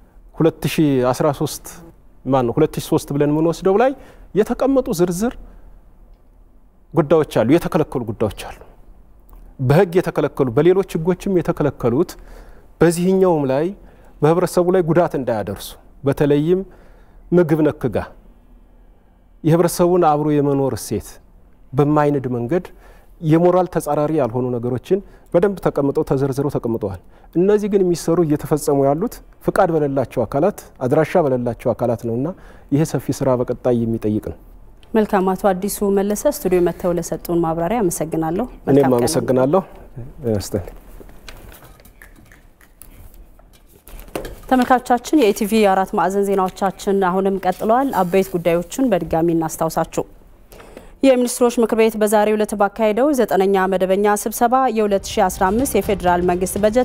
2013 ማን ነው 2003 ብለን የምንወስደው ላይ የተቀመጡ ዝርዝር ጉዳዮች አሉ፣ የተከለከሉ ጉዳዮች አሉ። በህግ የተከለከሉ በሌሎች ህጎችም የተከለከሉት በዚህኛውም ላይ በህብረተሰቡ ላይ ጉዳት እንዳያደርሱ በተለይም ምግብ ነክ ጋ የህብረተሰቡን አብሮ የመኖር እሴት በማይንድ መንገድ የሞራል ተጻራሪ ያልሆኑ ነገሮችን በደንብ ተቀምጠው ተዘርዝረው ተቀምጠዋል። እነዚህ ግን የሚሰሩ እየተፈጸሙ ያሉት ፍቃድ በሌላቸው አካላት፣ አድራሻ በሌላቸው አካላት ነውና ይሄ ሰፊ ስራ በቀጣይ የሚጠይቅ ነው። መልካም። አቶ አዲሱ መለሰ ስቱዲዮ መጥተው ለሰጡን ማብራሪያ አመሰግናለሁ። እኔም አመሰግናለሁ። ስተን ተመልካቾቻችን የኢቲቪ አራት ማዕዘን ዜናዎቻችን አሁንም ቀጥለዋል። አበይት ጉዳዮችን በድጋሚ እናስታውሳችሁ። የሚኒስትሮች ምክር ቤት በዛሬው ዕለት ባካሄደው ዘጠነኛ መደበኛ ስብሰባ የ2015 የፌዴራል መንግስት በጀት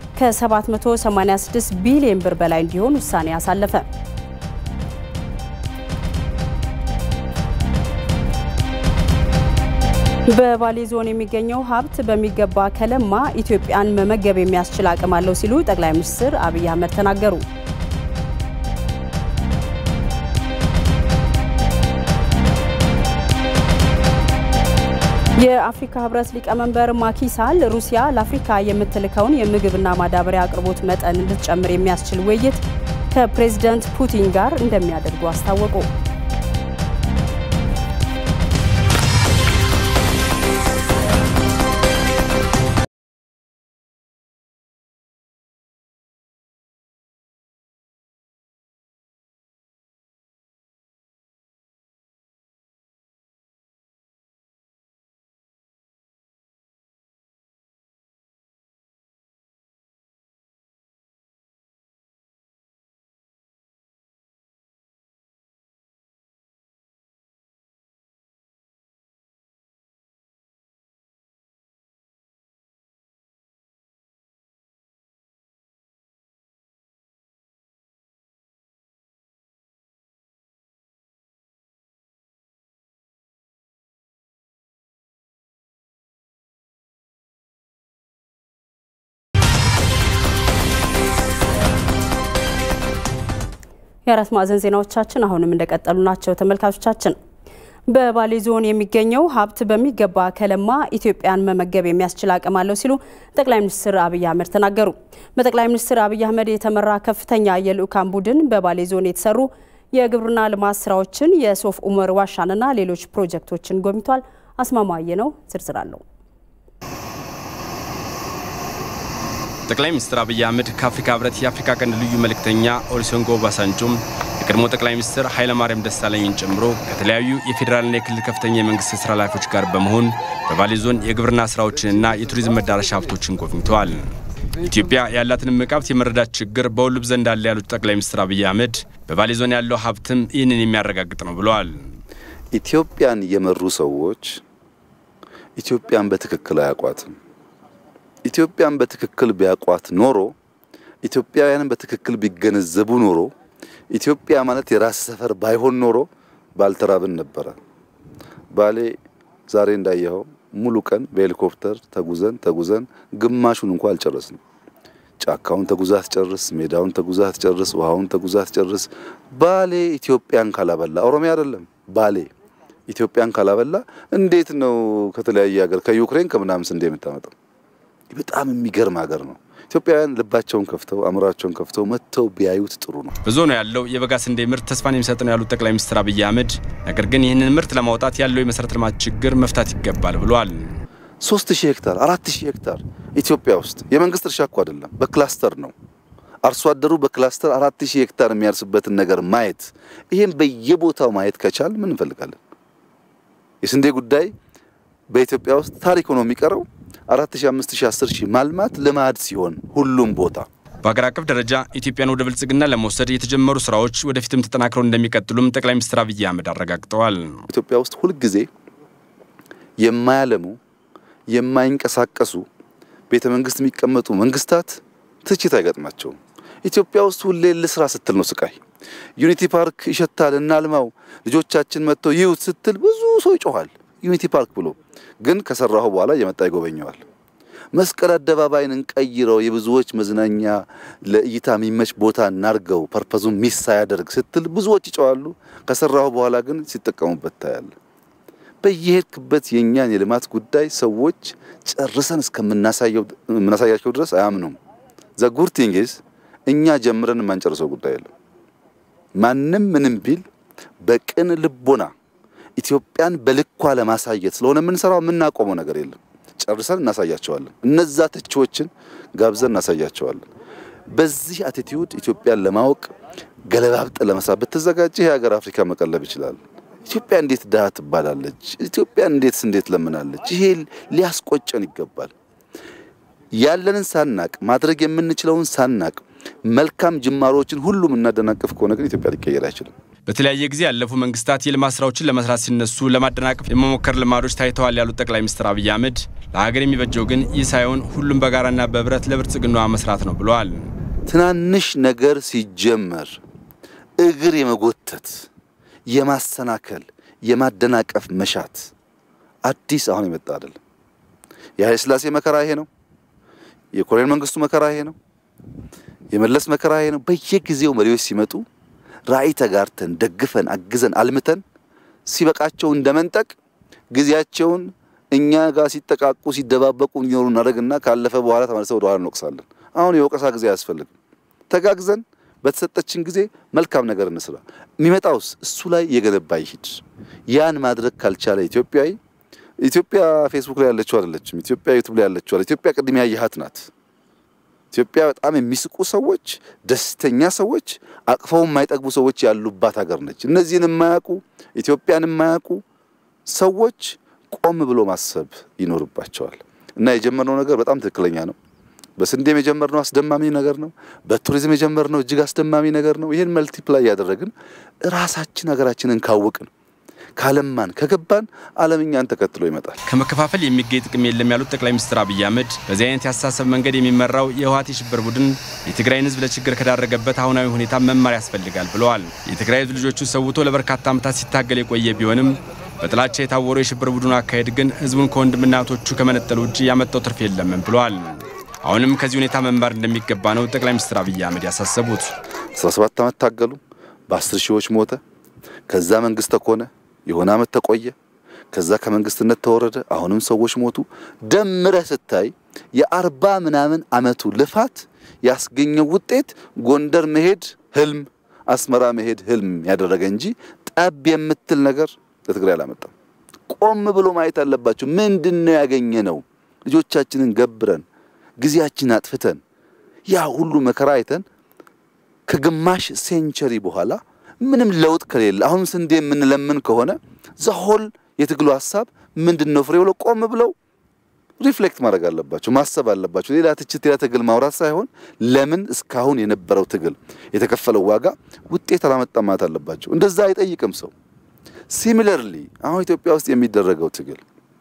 ከ786 ቢሊዮን ብር በላይ እንዲሆን ውሳኔ አሳለፈ። በባሌ ዞን የሚገኘው ሀብት በሚገባ ከለማ ኢትዮጵያን መመገብ የሚያስችል አቅም አለው ሲሉ ጠቅላይ ሚኒስትር አብይ አህመድ ተናገሩ። የአፍሪካ ህብረት ሊቀመንበር ማኪሳል ሩሲያ ለአፍሪካ የምትልከውን የምግብና ማዳበሪያ አቅርቦት መጠን እንድትጨምር የሚያስችል ውይይት ከፕሬዝደንት ፑቲን ጋር እንደሚያደርጉ አስታወቁ። የአራት ማዕዘን ዜናዎቻችን አሁንም እንደቀጠሉ ናቸው። ተመልካቾቻችን በባሌ ዞን የሚገኘው ሀብት በሚገባ ከለማ ኢትዮጵያን መመገብ የሚያስችል አቅም አለው ሲሉ ጠቅላይ ሚኒስትር አብይ አህመድ ተናገሩ። በጠቅላይ ሚኒስትር አብይ አህመድ የተመራ ከፍተኛ የልዑካን ቡድን በባሌ ዞን የተሰሩ የግብርና ልማት ስራዎችን፣ የሶፍ ኡመር ዋሻንና ሌሎች ፕሮጀክቶችን ጎብኝቷል። አስማማየ ነው ዝርዝር አለው። ጠቅላይ ሚኒስትር አብይ አህመድ ከአፍሪካ ህብረት የአፍሪካ ቀንድ ልዩ መልእክተኛ ኦሉሴጉን ኦባሳንጆም የቀድሞ ጠቅላይ ሚኒስትር ኃይለማርያም ደሳለኝን ጨምሮ ከተለያዩ የፌዴራልና የክልል ከፍተኛ የመንግስት ስራ ኃላፊዎች ጋር በመሆን በባሌ ዞን የግብርና ስራዎችንና የቱሪዝም መዳረሻ ሀብቶችን ጎብኝተዋል። ኢትዮጵያ ያላትን እምቅ ሀብት የመረዳት ችግር በሁሉም ዘንድ አለ ያሉት ጠቅላይ ሚኒስትር አብይ አህመድ በባሌ ዞን ያለው ሀብትም ይህንን የሚያረጋግጥ ነው ብለዋል። ኢትዮጵያን የመሩ ሰዎች ኢትዮጵያን በትክክል አያውቋትም። ኢትዮጵያን በትክክል ቢያውቋት ኖሮ ኢትዮጵያውያንን በትክክል ቢገነዘቡ ኖሮ ኢትዮጵያ ማለት የራስ ሰፈር ባይሆን ኖሮ ባልተራብን ነበረ። ባሌ ዛሬ እንዳየኸው ሙሉ ቀን በሄሊኮፕተር ተጉዘን ተጉዘን ግማሹን እንኳ አልጨረስንም። ጫካውን ተጉዛ አትጨርስ፣ ሜዳውን ተጉዛ አትጨርስ፣ ውሃውን ተጉዛ አትጨርስ። ባሌ ኢትዮጵያን ካላበላ ኦሮሚያ አይደለም ባሌ ኢትዮጵያን ካላበላ እንዴት ነው ከተለያየ ሀገር ከዩክሬን ከምናምን ስንዴ የምታመጣው? በጣም የሚገርም ሀገር ነው። ኢትዮጵያውያን ልባቸውን ከፍተው አእምሯቸውን ከፍተው መጥተው ቢያዩት ጥሩ ነው። በዞኑ ያለው የበጋ ስንዴ ምርት ተስፋን የሚሰጥ ነው ያሉት ጠቅላይ ሚኒስትር አብይ አህመድ፣ ነገር ግን ይህንን ምርት ለማውጣት ያለው የመሰረተ ልማት ችግር መፍታት ይገባል ብለዋል። ሶስት ሺህ ሄክታር አራት ሺህ ሄክታር ኢትዮጵያ ውስጥ የመንግስት እርሻ እኮ አይደለም፣ በክላስተር ነው። አርሶ አደሩ በክላስተር አራት ሺህ ሄክታር የሚያርስበትን ነገር ማየት ይህን በየቦታው ማየት ከቻል ምን እንፈልጋለን? የስንዴ ጉዳይ በኢትዮጵያ ውስጥ ታሪክ ሆኖ የሚቀረው አራት ሺህ አምስት ሺህ አስር ሺህ ማልማት ልማድ ሲሆን ሁሉም ቦታ በሀገር አቀፍ ደረጃ ኢትዮጵያን ወደ ብልጽግና ለመውሰድ የተጀመሩ ስራዎች ወደፊትም ተጠናክረው እንደሚቀጥሉም ጠቅላይ ሚኒስትር አብይ አህመድ አረጋግጠዋል። ኢትዮጵያ ውስጥ ሁልጊዜ የማያለሙ የማይንቀሳቀሱ ቤተ መንግስት የሚቀመጡ መንግስታት ትችት አይገጥማቸውም። ኢትዮጵያ ውስጥ ሁሌ ልስራ ስትል ነው ስቃይ። ዩኒቲ ፓርክ ይሸታል እናልማው፣ ልጆቻችን መጥተው ይዩት ስትል ብዙ ሰው ይጮኋል። ዩኒቲ ፓርክ ብሎ ግን ከሰራሁ በኋላ እየመጣ ይጎበኘዋል። መስቀል አደባባይን እንቀይረው፣ የብዙዎች መዝናኛ ለእይታ የሚመች ቦታ እናርገው፣ ፐርፐዙን ሚስ ሳያደርግ ስትል ብዙዎች ይጨዋሉ። ከሰራሁ በኋላ ግን ሲጠቀሙበት ታያለ። በየሄድክበት የእኛን የልማት ጉዳይ ሰዎች ጨርሰን እስከምናሳያቸው ድረስ አያምኑም። ዘጉድ ቲንግስ እኛ ጀምረን የማንጨርሰው ጉዳይ የለም። ማንም ምንም ቢል በቅን ልቦና ኢትዮጵያን በልኳ ለማሳየት ስለሆነ የምንሰራው የምናቆመው ነገር የለም። ጨርሰን እናሳያቸዋለን። እነዛ ተቺዎችን ጋብዘን እናሳያቸዋለን። በዚህ አቲቲዩድ ኢትዮጵያን ለማወቅ ገለባብጠን ለመስራት ብትዘጋጅ ይህ ሀገር አፍሪካ መቀለብ ይችላል። ኢትዮጵያ እንዴት ድሃ ትባላለች? ኢትዮጵያ እንዴት እንዴት ለምናለች? ይሄ ሊያስቆጨን ይገባል። ያለንን ሳናቅ ማድረግ የምንችለውን ሳናቅ መልካም ጅማሮችን ሁሉም እናደናቅፍ ከሆነ ግን ኢትዮጵያ ሊቀየር አይችልም። በተለያየ ጊዜ ያለፉ መንግስታት የልማት ስራዎችን ለመስራት ሲነሱ ለማደናቀፍ የመሞከር ልማዶች ታይተዋል ያሉት ጠቅላይ ሚኒስትር አብይ አህመድ ለሀገር የሚበጀው ግን ይህ ሳይሆን ሁሉም በጋራና በህብረት ለብልጽግናዋ መስራት ነው ብለዋል። ትናንሽ ነገር ሲጀመር እግር የመጎተት የማሰናከል፣ የማደናቀፍ መሻት አዲስ አሁን የመጣ አይደለም። የኃይለ ሥላሴ መከራ ይሄ ነው። የኮሎኔል መንግስቱ መከራ ይሄ ነው። የመለስ መከራ ይሄ ነው። በየጊዜው መሪዎች ሲመጡ ራዕይ ተጋርተን ደግፈን አግዘን አልምተን ሲበቃቸው እንደመንጠቅ ጊዜያቸውን እኛ ጋር ሲጠቃቁ ሲደባበቁ እንዲኖሩ እናደርግና ካለፈ በኋላ ተመልሰው ወደ ኋላ እንወቅሳለን። አሁን የወቀሳ ጊዜ አያስፈልግም። ተጋግዘን በተሰጠችን ጊዜ መልካም ነገር እንስራ። የሚመጣውስ እሱ ላይ የገነባ ይሂድ። ያን ማድረግ ካልቻለ ኢትዮጵያዊ ኢትዮጵያ ፌስቡክ ላይ ያለችው አይደለችም። ኢትዮጵያ ዩቱብ ላይ ያለችው አይደለችም። ኢትዮጵያ ቅድም ያየሃት ናት። ኢትዮጵያ በጣም የሚስቁ ሰዎች፣ ደስተኛ ሰዎች፣ አቅፈው የማይጠግቡ ሰዎች ያሉባት ሀገር ነች። እነዚህን የማያውቁ ኢትዮጵያን የማያውቁ ሰዎች ቆም ብሎ ማሰብ ይኖርባቸዋል። እና የጀመርነው ነገር በጣም ትክክለኛ ነው። በስንዴም የጀመርነው አስደማሚ ነገር ነው። በቱሪዝም የጀመርነው እጅግ አስደማሚ ነገር ነው። ይህን መልቲፕላይ ያደረግን ራሳችን ሀገራችንን ካወቅን ካለማን ከገባን ዓለም እኛን ተከትሎ ይመጣል። ከመከፋፈል የሚገኝ ጥቅም የለም ያሉት ጠቅላይ ሚኒስትር አብይ አህመድ በዚህ አይነት የአስተሳሰብ መንገድ የሚመራው የህወሓት የሽብር ቡድን የትግራይን ህዝብ ለችግር ከዳረገበት አሁናዊ ሁኔታ መማር ያስፈልጋል ብለዋል። የትግራይ ህዝብ ልጆቹን ሰውቶ ለበርካታ ዓመታት ሲታገል የቆየ ቢሆንም በጥላቻ የታወረው የሽብር ቡድኑ አካሄድ ግን ህዝቡን ከወንድምና እህቶቹ ከመነጠል ውጭ ያመጣው ትርፍ የለም ብለዋል። አሁንም ከዚህ ሁኔታ መማር እንደሚገባ ነው ጠቅላይ ሚኒስትር አብይ አህመድ ያሳሰቡት። 17 ዓመት ታገሉ፣ በአስር ሺዎች ሞተ። ከዛ መንግስት ተኮነ፣ የሆነ ዓመት ተቆየ፣ ከዛ ከመንግስትነት ተወረደ፣ አሁንም ሰዎች ሞቱ። ደምረህ ስታይ የአርባ ምናምን ዓመቱ ልፋት ያስገኘው ውጤት ጎንደር መሄድ ህልም፣ አስመራ መሄድ ህልም ያደረገ እንጂ ጠብ የምትል ነገር ለትግራይ አላመጣም። ቆም ብሎ ማየት አለባቸው። ምንድን ነው ያገኘ ነው? ልጆቻችንን ገብረን ጊዜያችን አጥፍተን ያ ሁሉ መከራ አይተን ከግማሽ ሴንቸሪ በኋላ ምንም ለውጥ ከሌለ አሁን ስንዴ የምንለምን ከሆነ ዘሆል የትግሉ ሀሳብ ምንድን ነው ፍሬ ብለው ቆም ብለው ሪፍሌክት ማድረግ አለባቸው፣ ማሰብ አለባቸው። ሌላ ትችት፣ ሌላ ትግል ማውራት ሳይሆን ለምን እስካሁን የነበረው ትግል የተከፈለው ዋጋ ውጤት አላመጣም ማለት አለባቸው። እንደዛ አይጠይቅም ሰው። ሲሚለርሊ አሁን ኢትዮጵያ ውስጥ የሚደረገው ትግል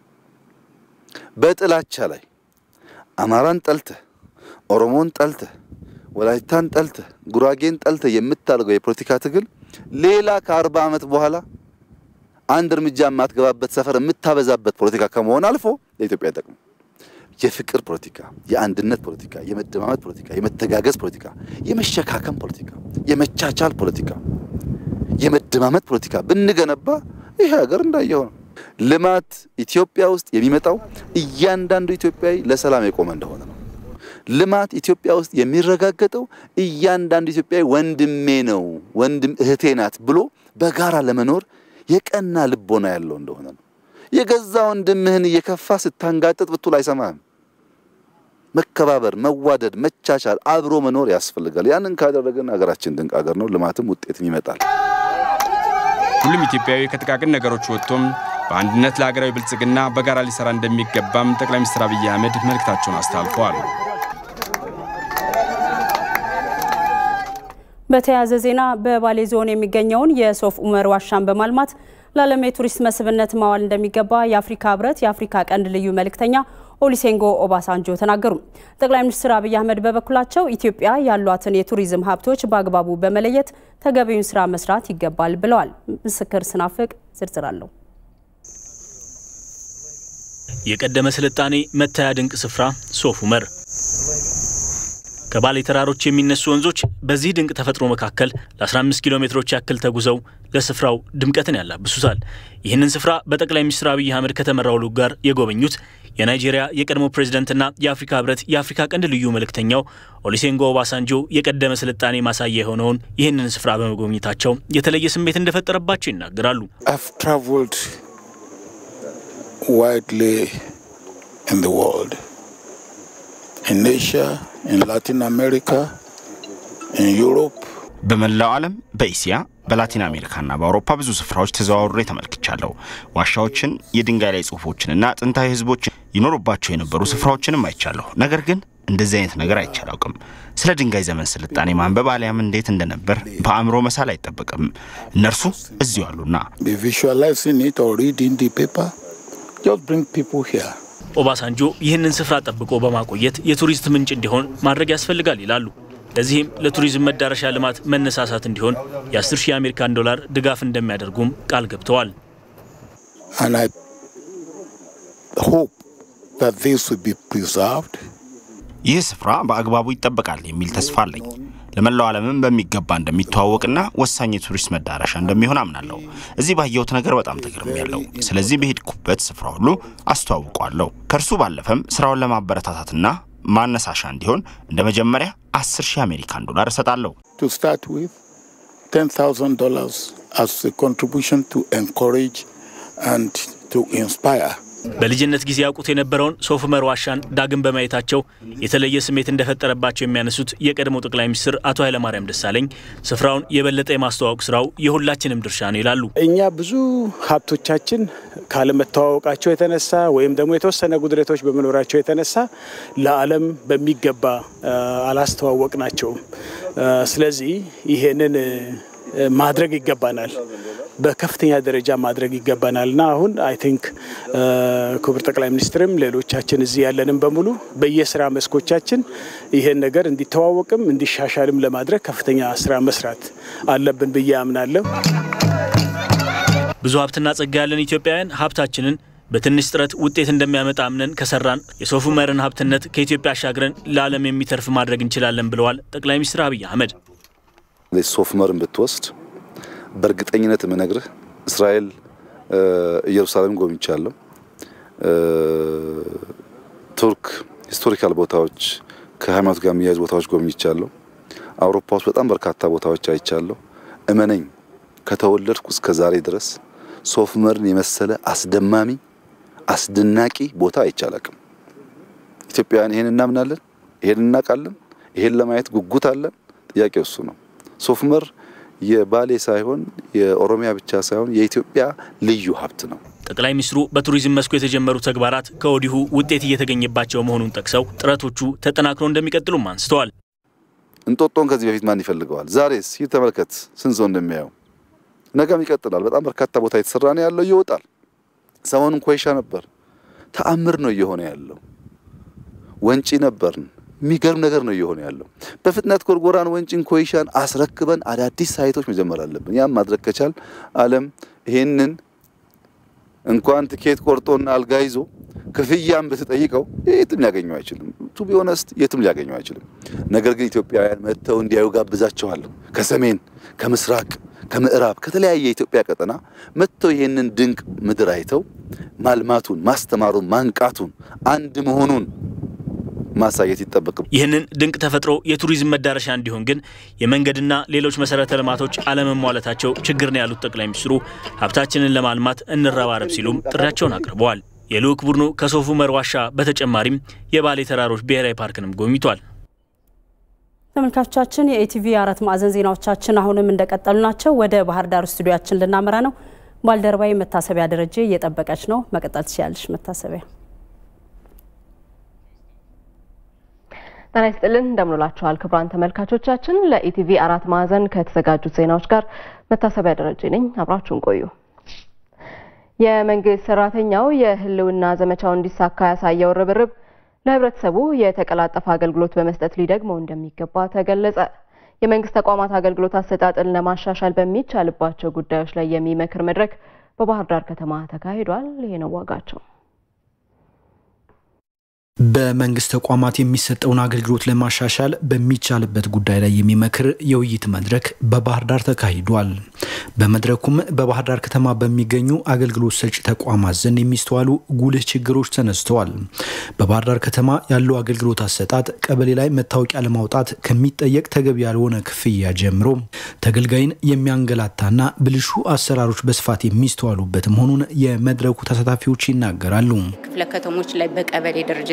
በጥላቻ ላይ አማራን ጠልተህ ኦሮሞን ጠልተህ ወላይታን ጠልተህ ጉራጌን ጠልተህ የምታደርገው የፖለቲካ ትግል ሌላ ከአርባ ዓመት በኋላ አንድ እርምጃ የማትገባበት ሰፈር የምታበዛበት ፖለቲካ ከመሆን አልፎ ለኢትዮጵያ አይጠቅም። የፍቅር ፖለቲካ፣ የአንድነት ፖለቲካ፣ የመደማመጥ ፖለቲካ፣ የመተጋገዝ ፖለቲካ፣ የመሸካከም ፖለቲካ፣ የመቻቻል ፖለቲካ፣ የመደማመጥ ፖለቲካ ብንገነባ ይሄ ሀገር እንዳየው ነው። ልማት ኢትዮጵያ ውስጥ የሚመጣው እያንዳንዱ ኢትዮጵያዊ ለሰላም የቆመ እንደሆነ ነው። ልማት ኢትዮጵያ ውስጥ የሚረጋገጠው እያንዳንዱ ኢትዮጵያዊ ወንድሜ ነው፣ ወንድም እህቴ ናት ብሎ በጋራ ለመኖር የቀና ልቦና ያለው እንደሆነ ነው። የገዛ ወንድምህን እየከፋ ስታንጋጥጥ ብትል አይሰማህም። መከባበር፣ መዋደድ፣ መቻቻል፣ አብሮ መኖር ያስፈልጋል። ያንን ካደረግን ሀገራችን ድንቅ ሀገር ነው። ልማትም ውጤትም ይመጣል። ሁሉም ኢትዮጵያዊ ከጥቃቅን ነገሮች ወጥቶም በአንድነት ለሀገራዊ ብልጽግና በጋራ ሊሰራ እንደሚገባም ጠቅላይ ሚኒስትር አብይ አህመድ መልእክታቸውን አስተላልፈዋል። በተያያዘ ዜና በባሌ ዞን የሚገኘውን የሶፍ ኡመር ዋሻን በማልማት ለዓለም የቱሪስት መስህብነት ማዋል እንደሚገባ የአፍሪካ ህብረት የአፍሪካ ቀንድ ልዩ መልእክተኛ ኦሉሴጉን ኦባሳንጆ ተናገሩ። ጠቅላይ ሚኒስትር አብይ አህመድ በበኩላቸው ኢትዮጵያ ያሏትን የቱሪዝም ሀብቶች በአግባቡ በመለየት ተገቢውን ስራ መስራት ይገባል ብለዋል። ምስክር ስናፍቅ ዝርዝር አለው። የቀደመ ስልጣኔ መታያ ድንቅ ስፍራ ሶፍ ኡመር ከባሌ ተራሮች የሚነሱ ወንዞች በዚህ ድንቅ ተፈጥሮ መካከል ለ15 ኪሎ ሜትሮች ያክል ተጉዘው ለስፍራው ድምቀትን ያላብሱታል። ይህንን ስፍራ በጠቅላይ ሚኒስትር አብይ አህመድ ከተመራው ልዑክ ጋር የጎበኙት የናይጄሪያ የቀድሞ ፕሬዝደንትና የአፍሪካ ህብረት የአፍሪካ ቀንድ ልዩ መልእክተኛው ኦሉሴጉን ኦባሳንጆ የቀደመ ስልጣኔ ማሳያ የሆነውን ይህንን ስፍራ በመጎብኘታቸው የተለየ ስሜት እንደፈጠረባቸው ይናገራሉ። widely in the world, in Asia, in Latin America, in Europe. በመላው ዓለም በእስያ በላቲን አሜሪካና በአውሮፓ ብዙ ስፍራዎች ተዘዋውሬ ተመልክቻለሁ። ዋሻዎችን፣ የድንጋይ ላይ ጽሁፎችንና ጥንታዊ ህዝቦች ይኖሩባቸው የነበሩ ስፍራዎችንም አይቻለሁ። ነገር ግን እንደዚህ አይነት ነገር አይቼ አላውቅም። ስለ ድንጋይ ዘመን ስልጣኔ ማንበብ አሊያም እንዴት እንደነበር በአእምሮ መሳል አይጠበቅም። እነርሱ እዚሁ አሉና Be visualizing it or reading the paper. Just bring people here. ኦባሳንጆ ይህንን ስፍራ ጠብቆ በማቆየት የቱሪስት ምንጭ እንዲሆን ማድረግ ያስፈልጋል ይላሉ። ለዚህም ለቱሪዝም መዳረሻ ልማት መነሳሳት እንዲሆን የ10 ሺህ የአሜሪካን ዶላር ድጋፍ እንደሚያደርጉም ቃል ገብተዋል። And I hope that this will be preserved. ይህ ስፍራ በአግባቡ ይጠበቃል የሚል ተስፋ አለኝ። ለመላው ዓለምም በሚገባ እንደሚተዋወቅና ወሳኝ የቱሪስት መዳረሻ እንደሚሆን አምናለሁ። እዚህ ባየሁት ነገር በጣም ተገርሜያለሁ። ስለዚህ በሄድኩበት ስፍራ ሁሉ አስተዋውቀዋለሁ። ከእርሱ ባለፈም ስራውን ለማበረታታትና ማነሳሻ እንዲሆን እንደ መጀመሪያ 10 ሺህ አሜሪካን ዶላር እሰጣለሁ። To start with, $10,000 as a contribution to encourage and to inspire. በልጅነት ጊዜ ያውቁት የነበረውን ሶፍ ዑመር ዋሻን ዳግም በማየታቸው የተለየ ስሜት እንደፈጠረባቸው የሚያነሱት የቀድሞ ጠቅላይ ሚኒስትር አቶ ኃይለማርያም ደሳለኝ ስፍራውን የበለጠ የማስተዋወቅ ስራው የሁላችንም ድርሻ ነው ይላሉ። እኛ ብዙ ሀብቶቻችን ካለመተዋወቃቸው የተነሳ ወይም ደግሞ የተወሰነ ጉድለቶች በመኖራቸው የተነሳ ለዓለም በሚገባ አላስተዋወቅ ናቸውም። ስለዚህ ይሄንን ማድረግ ይገባናል። በከፍተኛ ደረጃ ማድረግ ይገባናል እና አሁን አይ ቲንክ ክቡር ጠቅላይ ሚኒስትርም ሌሎቻችን እዚህ ያለንም በሙሉ በየስራ መስኮቻችን ይሄን ነገር እንዲተዋወቅም እንዲሻሻልም ለማድረግ ከፍተኛ ስራ መስራት አለብን ብዬ አምናለሁ። ብዙ ሀብትና ጸጋ ያለን ኢትዮጵያውያን ሀብታችንን በትንሽ ጥረት ውጤት እንደሚያመጣ አምነን ከሰራን የሶፍ ዑመርን ሀብትነት ከኢትዮጵያ አሻግረን ለዓለም የሚተርፍ ማድረግ እንችላለን ብለዋል ጠቅላይ ሚኒስትር አብይ አህመድ። ሶፍ ዑመርን ብትወስድ በእርግጠኝነት የምነግርህ እስራኤል ኢየሩሳሌም ጎብኝቻለሁ። ቱርክ ሂስቶሪካል ቦታዎች ከሃይማኖት ጋር የሚያያዙ ቦታዎች ጎብኝቻለሁ። አውሮፓ ውስጥ በጣም በርካታ ቦታዎች አይቻለሁ። እመነኝ ከተወለድኩ እስከ ዛሬ ድረስ ሶፍ ዑመርን የመሰለ አስደማሚ አስደናቂ ቦታ አይቻላቅም። ኢትዮጵያውያን ይሄን እናምናለን፣ ይሄን እናውቃለን፣ ይሄን ለማየት ጉጉት አለን። ጥያቄው እሱ ነው። ሶፍ ዑመር የባሌ ሳይሆን የኦሮሚያ ብቻ ሳይሆን የኢትዮጵያ ልዩ ሀብት ነው። ጠቅላይ ሚኒስትሩ በቱሪዝም መስኩ የተጀመሩ ተግባራት ከወዲሁ ውጤት እየተገኘባቸው መሆኑን ጠቅሰው ጥረቶቹ ተጠናክረው እንደሚቀጥሉም አንስተዋል። እንጦጦን ከዚህ በፊት ማን ይፈልገዋል? ዛሬስ ሂድ ተመልከት፣ ስንት ሰው እንደሚያየው። ነገም ይቀጥላል። በጣም በርካታ ቦታ የተሰራ ነው ያለው፣ ይወጣል። ሰሞኑን ኮይሻ ነበር፣ ተአምር ነው እየሆነ ያለው። ወንጪ ነበርን፣ የሚገርም ነገር ነው እየሆነ ያለው። በፍጥነት ጎርጎራን፣ ወንጪን፣ ኮይሻን አስረክበን አዳዲስ ሳይቶች መጀመር አለብን። ያም ማድረግ ከቻል ዓለም ይሄንን እንኳን ትኬት ቆርጦና አልጋ ይዞ ክፍያም ብትጠይቀው የትም ሊያገኘው አይችልም። ቱ ቢ ኦነስት የትም ሊያገኘው አይችልም። ነገር ግን ኢትዮጵያውያን መጥተው እንዲያዩ ጋብዛቸዋለሁ። ከሰሜን፣ ከምስራቅ፣ ከምዕራብ ከተለያየ የኢትዮጵያ ቀጠና መጥተው ይሄንን ድንቅ ምድር አይተው ማልማቱን፣ ማስተማሩን፣ ማንቃቱን፣ አንድ መሆኑን ማሳየት ይጠበቅም። ይህንን ድንቅ ተፈጥሮ የቱሪዝም መዳረሻ እንዲሆን ግን የመንገድና ሌሎች መሰረተ ልማቶች አለመሟላታቸው ችግር ነው ያሉት ጠቅላይ ሚኒስትሩ ሀብታችንን ለማልማት እንረባረብ ሲሉም ጥሪያቸውን አቅርበዋል። የልዑክ ቡድኑ ከሶፍ ዑመር ዋሻ በተጨማሪም የባሌ ተራሮች ብሔራዊ ፓርክንም ጎብኝቷል። ተመልካቾቻችን የኢቲቪ አራት ማዕዘን ዜናዎቻችን አሁንም እንደቀጠሉ ናቸው። ወደ ባህር ዳር ስቱዲያችን ልናመራ ነው። ባልደረባዊ መታሰቢያ ደረጀ እየጠበቀች ነው። መቀጠል ትችላለች መታሰቢያ። ጤና ይስጥልን እንደምንላችኋል ክቡራን ተመልካቾቻችን። ለኢቲቪ አራት ማዕዘን ከተዘጋጁት ዜናዎች ጋር መታሰቢያ ደረጀ ነኝ። አብራችሁን ቆዩ። የመንግስት ሰራተኛው የህልውና ዘመቻው እንዲሳካ ያሳየው ርብርብ ለህብረተሰቡ የተቀላጠፈ አገልግሎት በመስጠት ሊደግመው እንደሚገባ ተገለጸ። የመንግስት ተቋማት አገልግሎት አሰጣጥን ለማሻሻል በሚቻልባቸው ጉዳዮች ላይ የሚመክር መድረክ በባህር ዳር ከተማ ተካሂዷል። ይሄ ነው ዋጋቸው። በመንግስት ተቋማት የሚሰጠውን አገልግሎት ለማሻሻል በሚቻልበት ጉዳይ ላይ የሚመክር የውይይት መድረክ በባህር ዳር ተካሂዷል። በመድረኩም በባህር ዳር ከተማ በሚገኙ አገልግሎት ሰጪ ተቋማት ዘንድ የሚስተዋሉ ጉልህ ችግሮች ተነስተዋል። በባህር ዳር ከተማ ያለው አገልግሎት አሰጣጥ ቀበሌ ላይ መታወቂያ ለማውጣት ከሚጠየቅ ተገቢ ያልሆነ ክፍያ ጀምሮ ተገልጋይን የሚያንገላታና ብልሹ አሰራሮች በስፋት የሚስተዋሉበት መሆኑን የመድረኩ ተሳታፊዎች ይናገራሉ። ክፍለ ከተሞች ላይ በቀበሌ ደረጃ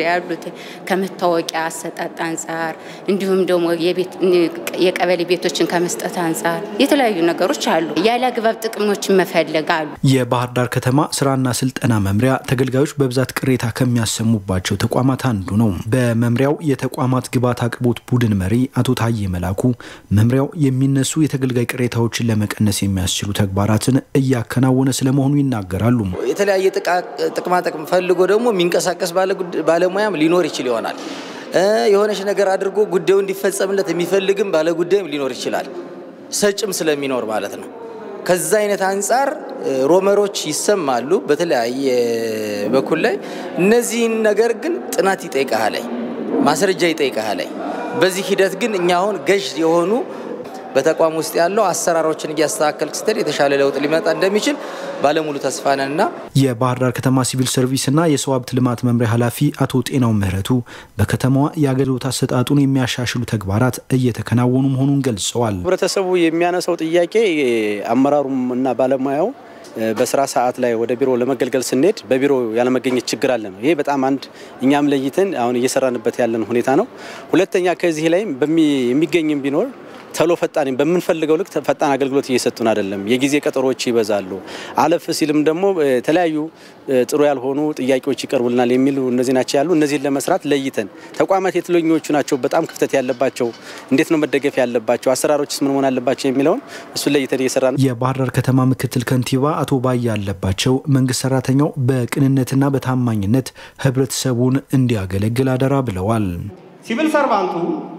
ያሉት ከመታወቂያ አሰጣጥ አንጻር እንዲሁም ደግሞ የቀበሌ ቤቶችን ከመስጠት አንጻር የተለያዩ ነገሮች አሉ። ያለ አግባብ ጥቅሞችን መፈለግ አሉ። የባህር ዳር ከተማ ስራና ስልጠና መምሪያ ተገልጋዮች በብዛት ቅሬታ ከሚያሰሙባቸው ተቋማት አንዱ ነው። በመምሪያው የተቋማት ግብዓት አቅርቦት ቡድን መሪ አቶ ታዬ መላኩ መምሪያው የሚነሱ የተገልጋይ ቅሬታዎችን ለመቀነስ የሚያስችሉ ተግባራትን እያከናወነ ስለመሆኑ ይናገራሉ። የተለያየ ጥቅማ ጥቅም ፈልጎ ደግሞ የሚንቀሳቀስ ባለሙያም ሊኖር ይችል ይሆናል። የሆነች ነገር አድርጎ ጉዳዩ እንዲፈጸምለት የሚፈልግም ባለጉዳይም ሊኖር ይችላል። ሰጭም ስለሚኖር ማለት ነው። ከዛ አይነት አንጻር ሮመሮች ይሰማሉ በተለያየ በኩል ላይ እነዚህን ነገር ግን ጥናት ይጠይቃል ላይ ማስረጃ ይጠይቃል ላይ በዚህ ሂደት ግን እኛ አሁን ገዥ የሆኑ በተቋም ውስጥ ያለው አሰራሮችን እያስተካከል ስትል የተሻለ ለውጥ ሊመጣ እንደሚችል ባለሙሉ ተስፋ ነን እና የባህር ዳር ከተማ ሲቪል ሰርቪስና የሰው ሀብት ልማት መምሪያ ኃላፊ አቶ ጤናው ምህረቱ በከተማዋ የአገልግሎት አሰጣጡን የሚያሻሽሉ ተግባራት እየተከናወኑ መሆኑን ገልጸዋል። ህብረተሰቡ የሚያነሳው ጥያቄ አመራሩም እና ባለሙያው በስራ ሰዓት ላይ ወደ ቢሮ ለመገልገል ስንሄድ በቢሮ ያለመገኘት ችግር አለ ነው። ይሄ በጣም አንድ እኛም ለይተን አሁን እየሰራንበት ያለን ሁኔታ ነው። ሁለተኛ ከዚህ ላይም የሚገኝም ቢኖር ተሎ ፈጣን በምንፈልገው ልክ ፈጣን አገልግሎት እየሰጡን አይደለም። የጊዜ ቀጠሮዎች ይበዛሉ። አለፍ ሲልም ደግሞ የተለያዩ ጥሩ ያልሆኑ ጥያቄዎች ይቀርቡልናል የሚሉ እነዚህ ናቸው ያሉ። እነዚህን ለመስራት ለይተን ተቋማት የትኞቹ ናቸው በጣም ክፍተት ያለባቸው፣ እንዴት ነው መደገፍ ያለባቸው፣ አሰራሮችስ ምን መሆን አለባቸው የሚለውን እሱን ለይተን እየሰራ ነው። የባህር ዳር ከተማ ምክትል ከንቲባ አቶ ባያ ያለባቸው መንግስት ሰራተኛው በቅንነትና በታማኝነት ህብረተሰቡን እንዲያገለግል አደራ ብለዋል። ሲቪል ሰርቫንቱ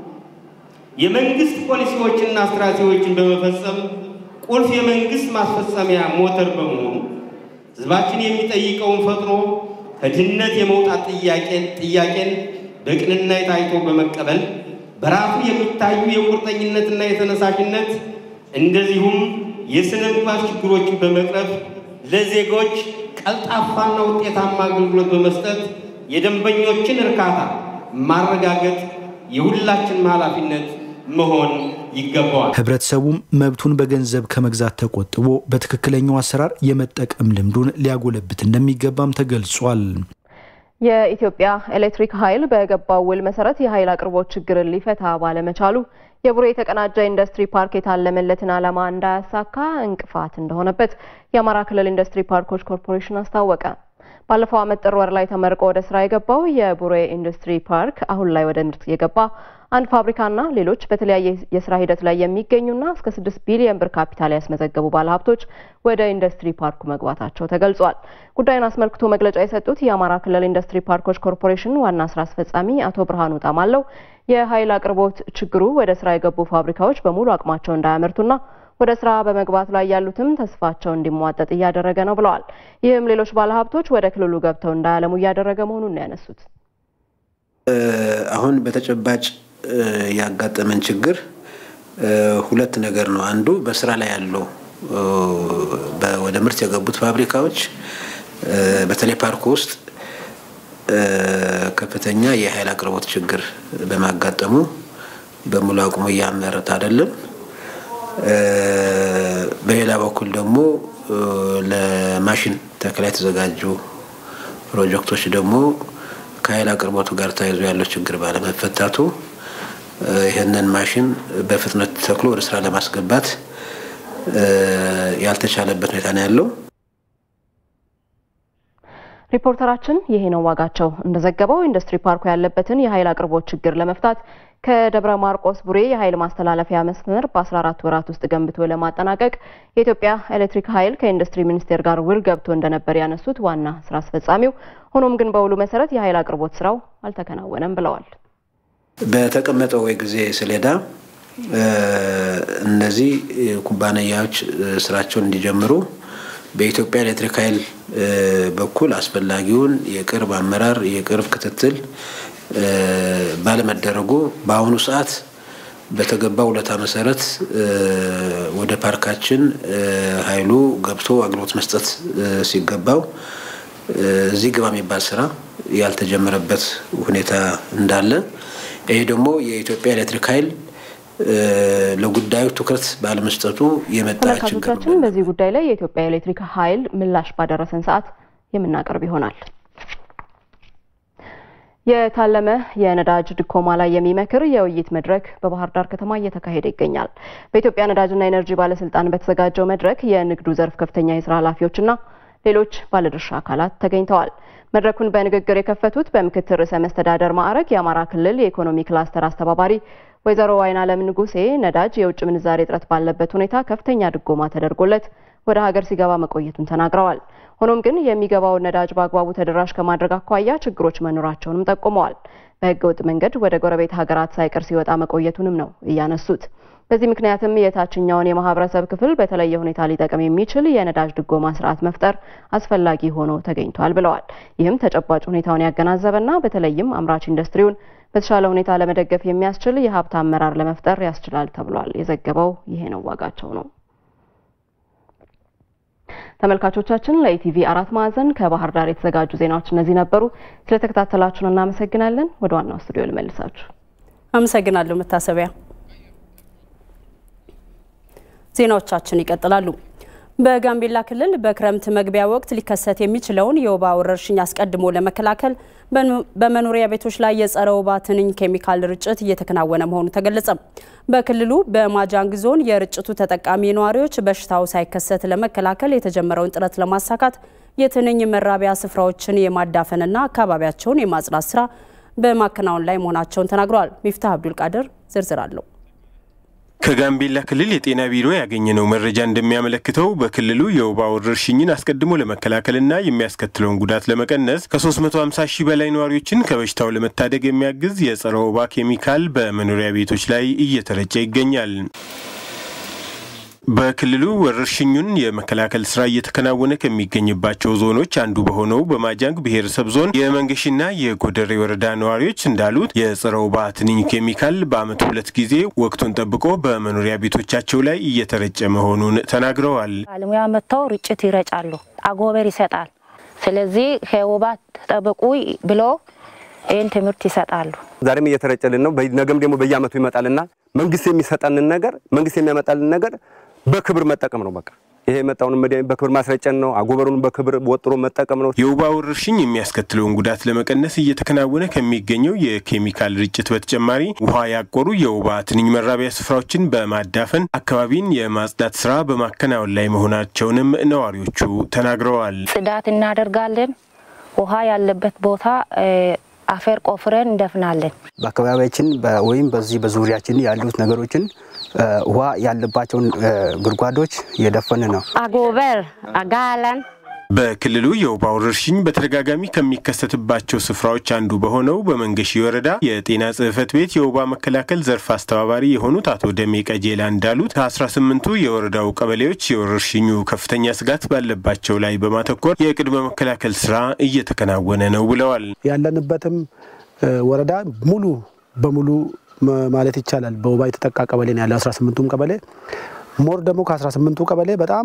የመንግስት ፖሊሲዎችና ስትራቴጂዎችን በመፈጸም ቁልፍ የመንግስት ማስፈጸሚያ ሞተር በመሆኑ ህዝባችን የሚጠይቀውን ፈጥኖ ከድህነት የመውጣት ጥያቄን በቅንነት ታይቶ በመቀበል በራሱ የሚታዩ የቁርጠኝነትና የተነሳሽነት እንደዚሁም የስነ ምግባር ችግሮችን በመቅረፍ ለዜጎች ቀልጣፋና ውጤታማ አገልግሎት በመስጠት የደንበኞችን እርካታ ማረጋገጥ የሁላችንም ኃላፊነት መሆን ይገባዋል። ህብረተሰቡም መብቱን በገንዘብ ከመግዛት ተቆጥቦ በትክክለኛው አሰራር የመጠቀም ልምዱን ሊያጎለብት እንደሚገባም ተገልጿል። የኢትዮጵያ ኤሌክትሪክ ኃይል በገባው ውል መሰረት የኃይል አቅርቦት ችግርን ሊፈታ ባለመቻሉ የቡሬ የተቀናጀ ኢንዱስትሪ ፓርክ የታለመለትን ዓላማ እንዳያሳካ እንቅፋት እንደሆነበት የአማራ ክልል ኢንዱስትሪ ፓርኮች ኮርፖሬሽን አስታወቀ። ባለፈው ዓመት ጥር ወር ላይ ተመርቆ ወደ ስራ የገባው የቡሬ ኢንዱስትሪ ፓርክ አሁን ላይ ወደ ምርት የገባ አንድ ፋብሪካና ሌሎች በተለያየ የስራ ሂደት ላይ የሚገኙና እስከ ስድስት ቢሊዮን ብር ካፒታል ያስመዘገቡ ባለሀብቶች ወደ ኢንዱስትሪ ፓርኩ መግባታቸው ተገልጿል። ጉዳዩን አስመልክቶ መግለጫ የሰጡት የአማራ ክልል ኢንዱስትሪ ፓርኮች ኮርፖሬሽን ዋና ስራ አስፈጻሚ አቶ ብርሃኑ ጣማለው የኃይል አቅርቦት ችግሩ ወደ ስራ የገቡ ፋብሪካዎች በሙሉ አቅማቸው እንዳያመርቱና ወደ ስራ በመግባት ላይ ያሉትም ተስፋቸው እንዲሟጠጥ እያደረገ ነው ብለዋል። ይህም ሌሎች ባለሀብቶች ወደ ክልሉ ገብተው እንዳያለሙ እያደረገ መሆኑን ነው ያነሱት። አሁን በተጨባጭ ያጋጠመን ችግር ሁለት ነገር ነው። አንዱ በስራ ላይ ያለው ወደ ምርት የገቡት ፋብሪካዎች በተለይ ፓርኩ ውስጥ ከፍተኛ የኃይል አቅርቦት ችግር በማጋጠሙ በሙሉ አቅሙ እያመረተ አይደለም። በሌላ በኩል ደግሞ ለማሽን ተከላ የተዘጋጁ ፕሮጀክቶች ደግሞ ከኃይል አቅርቦቱ ጋር ተያይዞ ያለው ችግር ባለመፈታቱ ይህንን ማሽን በፍጥነት ተክሎ ወደ ስራ ለማስገባት ያልተቻለበት ሁኔታ ነው ያለው። ሪፖርተራችን ይሄ ነው ዋጋቸው እንደዘገበው ኢንዱስትሪ ፓርኩ ያለበትን የኃይል አቅርቦት ችግር ለመፍታት ከደብረ ማርቆስ ቡሬ የኃይል ማስተላለፊያ መስመር በ14 ወራት ውስጥ ገንብቶ ለማጠናቀቅ የኢትዮጵያ ኤሌክትሪክ ኃይል ከኢንዱስትሪ ሚኒስቴር ጋር ውል ገብቶ እንደነበር ያነሱት ዋና ስራ አስፈጻሚው፣ ሆኖም ግን በውሉ መሰረት የኃይል አቅርቦት ስራው አልተከናወነም ብለዋል። በተቀመጠው የጊዜ ሰሌዳ እነዚህ ኩባንያዎች ስራቸውን እንዲጀምሩ በኢትዮጵያ ኤሌክትሪክ ኃይል በኩል አስፈላጊውን የቅርብ አመራር የቅርብ ክትትል ባለመደረጉ በአሁኑ ሰዓት በተገባ ውለታ መሰረት ወደ ፓርካችን ኃይሉ ገብቶ አገልግሎት መስጠት ሲገባው እዚህ ግባ የሚባል ስራ ያልተጀመረበት ሁኔታ እንዳለ ይሄ ደግሞ የኢትዮጵያ ኤሌክትሪክ ኃይል ለጉዳዩ ትኩረት ባለመስጠቱ የመጣ ችግር ነው። ተመልካቾቻችን በዚህ ጉዳይ ላይ የኢትዮጵያ ኤሌክትሪክ ኃይል ምላሽ ባደረሰን ሰዓት የምናቀርብ ይሆናል። የታለመ የነዳጅ ድጎማ ላይ የሚመክር የውይይት መድረክ በባህር ዳር ከተማ እየተካሄደ ይገኛል። በኢትዮጵያ ነዳጅና ኤነርጂ ባለስልጣን በተዘጋጀው መድረክ የንግዱ ዘርፍ ከፍተኛ የስራ ኃላፊዎችና ሌሎች ባለድርሻ አካላት ተገኝተዋል። መድረኩን በንግግር የከፈቱት በምክትል ርዕሰ መስተዳደር ማዕረግ የአማራ ክልል የኢኮኖሚ ክላስተር አስተባባሪ ወይዘሮ አይናለም ንጉሴ ነዳጅ የውጭ ምንዛሬ እጥረት ባለበት ሁኔታ ከፍተኛ ድጎማ ተደርጎለት ወደ ሀገር ሲገባ መቆየቱን ተናግረዋል። ሆኖም ግን የሚገባውን ነዳጅ በአግባቡ ተደራሽ ከማድረግ አኳያ ችግሮች መኖራቸውንም ጠቁመዋል። በህገ ወጥ መንገድ ወደ ጎረቤት ሀገራት ሳይቀር ሲወጣ መቆየቱንም ነው እያነሱት። በዚህ ምክንያትም የታችኛውን የማህበረሰብ ክፍል በተለየ ሁኔታ ሊጠቅም የሚችል የነዳጅ ድጎማ ስርዓት መፍጠር አስፈላጊ ሆኖ ተገኝቷል ብለዋል። ይህም ተጨባጭ ሁኔታውን ያገናዘበና በተለይም አምራች ኢንዱስትሪውን በተሻለ ሁኔታ ለመደገፍ የሚያስችል የሀብት አመራር ለመፍጠር ያስችላል ተብሏል። የዘገበው ይሄ ነው ዋጋቸው ነው። ተመልካቾቻችን ለኢቲቪ አራት ማዕዘን ከባህር ዳር የተዘጋጁ ዜናዎች እነዚህ ነበሩ። ስለተከታተላችሁን እናመሰግናለን። ወደ ዋናው ስቱዲዮ ልመልሳችሁ። አመሰግናለሁ መታሰቢያ። ዜናዎቻችን ይቀጥላሉ። በጋምቤላ ክልል በክረምት መግቢያ ወቅት ሊከሰት የሚችለውን የወባ ወረርሽኝ አስቀድሞ ለመከላከል በመኖሪያ ቤቶች ላይ የጸረ ወባ ትንኝ ኬሚካል ርጭት እየተከናወነ መሆኑ ተገለጸ። በክልሉ በማጃንግ ዞን የርጭቱ ተጠቃሚ ነዋሪዎች በሽታው ሳይከሰት ለመከላከል የተጀመረውን ጥረት ለማሳካት የትንኝ መራቢያ ስፍራዎችን የማዳፈንና አካባቢያቸውን የማጽዳት ስራ በማከናወን ላይ መሆናቸውን ተናግረዋል። ሚፍታህ አብዱል ቃድር ዝርዝር አለው። ከጋምቤላ ክልል የጤና ቢሮ ያገኘነው መረጃ እንደሚያመለክተው በክልሉ የወባ ወረርሽኝን አስቀድሞ ለመከላከልና የሚያስከትለውን ጉዳት ለመቀነስ ከ350 ሺህ በላይ ነዋሪዎችን ከበሽታው ለመታደግ የሚያግዝ የጸረ ወባ ኬሚካል በመኖሪያ ቤቶች ላይ እየተረጨ ይገኛል። በክልሉ ወረርሽኙን የመከላከል ስራ እየተከናወነ ከሚገኝባቸው ዞኖች አንዱ በሆነው በማጃንግ ብሔረሰብ ዞን የመንገሽና የጎደሬ ወረዳ ነዋሪዎች እንዳሉት የጸረ ወባ ትንኝ ኬሚካል በዓመት ሁለት ጊዜ ወቅቱን ጠብቆ በመኖሪያ ቤቶቻቸው ላይ እየተረጨ መሆኑን ተናግረዋል። ባለሙያ መጥተው ርጭት ይረጫሉ፣ አጎበር ይሰጣል። ስለዚህ ከወባ ተጠበቁ ብሎ ይህን ትምህርት ይሰጣሉ። ዛሬም እየተረጨልን ነው። ነገም ደግሞ በየዓመቱ ይመጣልና መንግስት የሚሰጠንን ነገር መንግስት የሚያመጣልን ነገር በክብር መጠቀም ነው። በቃ ይሄ የመጣውን መድኃኒት በክብር ማስረጨን ነው። አጎበሩን በክብር ወጥሮ መጠቀም ነው። የወባ ወረርሽኝ የሚያስከትለውን ጉዳት ለመቀነስ እየተከናወነ ከሚገኘው የኬሚካል ርጭት በተጨማሪ ውሃ ያቆሩ የወባ ትንኝ መራቢያ ስፍራዎችን በማዳፈን አካባቢን የማጽዳት ስራ በማከናወን ላይ መሆናቸውንም ነዋሪዎቹ ተናግረዋል። ጽዳት እናደርጋለን። ውሃ ያለበት ቦታ አፈር ቆፍረን እንደፍናለን። በአካባቢያችን ወይም በዚህ በዙሪያችን ያሉት ነገሮችን ውሃ ያለባቸውን ጉድጓዶች እየደፈን ነው። አጎበር አጋላን በክልሉ የወባ ወረርሽኝ በተደጋጋሚ ከሚከሰትባቸው ስፍራዎች አንዱ በሆነው በመንገሺ ወረዳ የጤና ጽሕፈት ቤት የወባ መከላከል ዘርፍ አስተባባሪ የሆኑት አቶ ደሜ ቀጄላ እንዳሉት ከ18ቱ የወረዳው ቀበሌዎች የወረርሽኙ ከፍተኛ ስጋት ባለባቸው ላይ በማተኮር የቅድመ መከላከል ስራ እየተከናወነ ነው ብለዋል። ያለንበትም ወረዳ ሙሉ በሙሉ ማለት ይቻላል በወባ የተጠቃ ቀበሌ ነው ያለ 18ቱም ቀበሌ ሞር ደግሞ ከ18ቱ ቀበሌ በጣም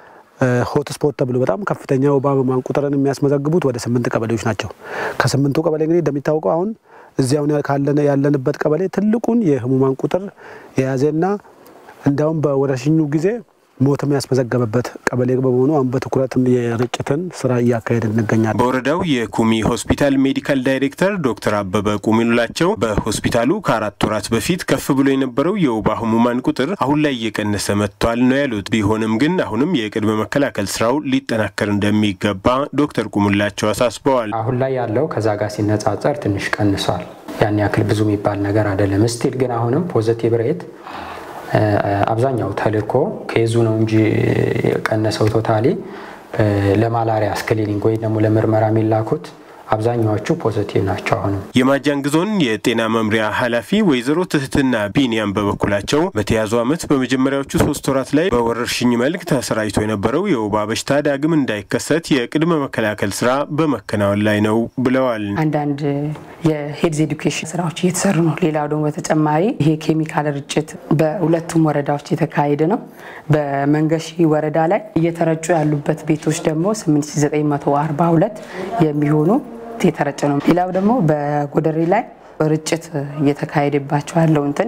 ሆት ስፖት ተብሎ በጣም ከፍተኛ ወባ ህሙማን ቁጥርን የሚያስመዘግቡት ወደ ስምንት ቀበሌዎች ናቸው። ከስምንቱ ቀበሌ እንግዲህ እንደሚታወቀው አሁን እዚያውን ያለንበት ቀበሌ ትልቁን የህሙማን ቁጥር የያዘና እንዲያውም በወረርሽኙ ጊዜ ሞትም ያስመዘገበበት ቀበሌ በመሆኑ አሁን በትኩረት የርጭትን ስራ እያካሄድ እንገኛለን። በወረዳው የኩሚ ሆስፒታል ሜዲካል ዳይሬክተር ዶክተር አበበ ቁሚኑላቸው በሆስፒታሉ ከአራት ወራት በፊት ከፍ ብሎ የነበረው የወባ ህሙማን ቁጥር አሁን ላይ እየቀነሰ መጥቷል ነው ያሉት። ቢሆንም ግን አሁንም የቅድመ መከላከል ስራው ሊጠናከር እንደሚገባ ዶክተር ቁሙላቸው አሳስበዋል። አሁን ላይ ያለው ከዛ ጋር ሲነጻጸር ትንሽ ቀንሷል። ያን ያክል ብዙ የሚባል ነገር አይደለም። ስቲል ግን አሁንም ፖዘቲቭ ሬት አብዛኛው ተልእኮ ከዙ ነው እንጂ የቀነሰው ቶታሊ ለማላሪያ ስክሪኒንግ ወይ ደግሞ ለምርመራ የሚላኩት አብዛኛዎቹ ፖዘቲቭ ናቸው። አሁንም የማጃንግ ዞን የጤና መምሪያ ኃላፊ ወይዘሮ ትህትና ቢኒያም በበኩላቸው በተያዘው ዓመት በመጀመሪያዎቹ ሶስት ወራት ላይ በወረርሽኝ መልክ ተሰራጭቶ የነበረው የወባ በሽታ ዳግም እንዳይከሰት የቅድመ መከላከል ስራ በመከናወን ላይ ነው ብለዋል። አንዳንድ የሄልዝ ኤዱኬሽን ስራዎች እየተሰሩ ነው። ሌላው ደግሞ በተጨማሪ ይሄ ኬሚካል ርጭት በሁለቱም ወረዳዎች የተካሄደ ነው። በመንገሺ ወረዳ ላይ እየተረጩ ያሉበት ቤቶች ደግሞ 8942 የሚሆኑ የተረጨ ነው። ሌላው ደግሞ በጎደሬ ላይ ርጭት እየተካሄደባቸው ያለው እንትን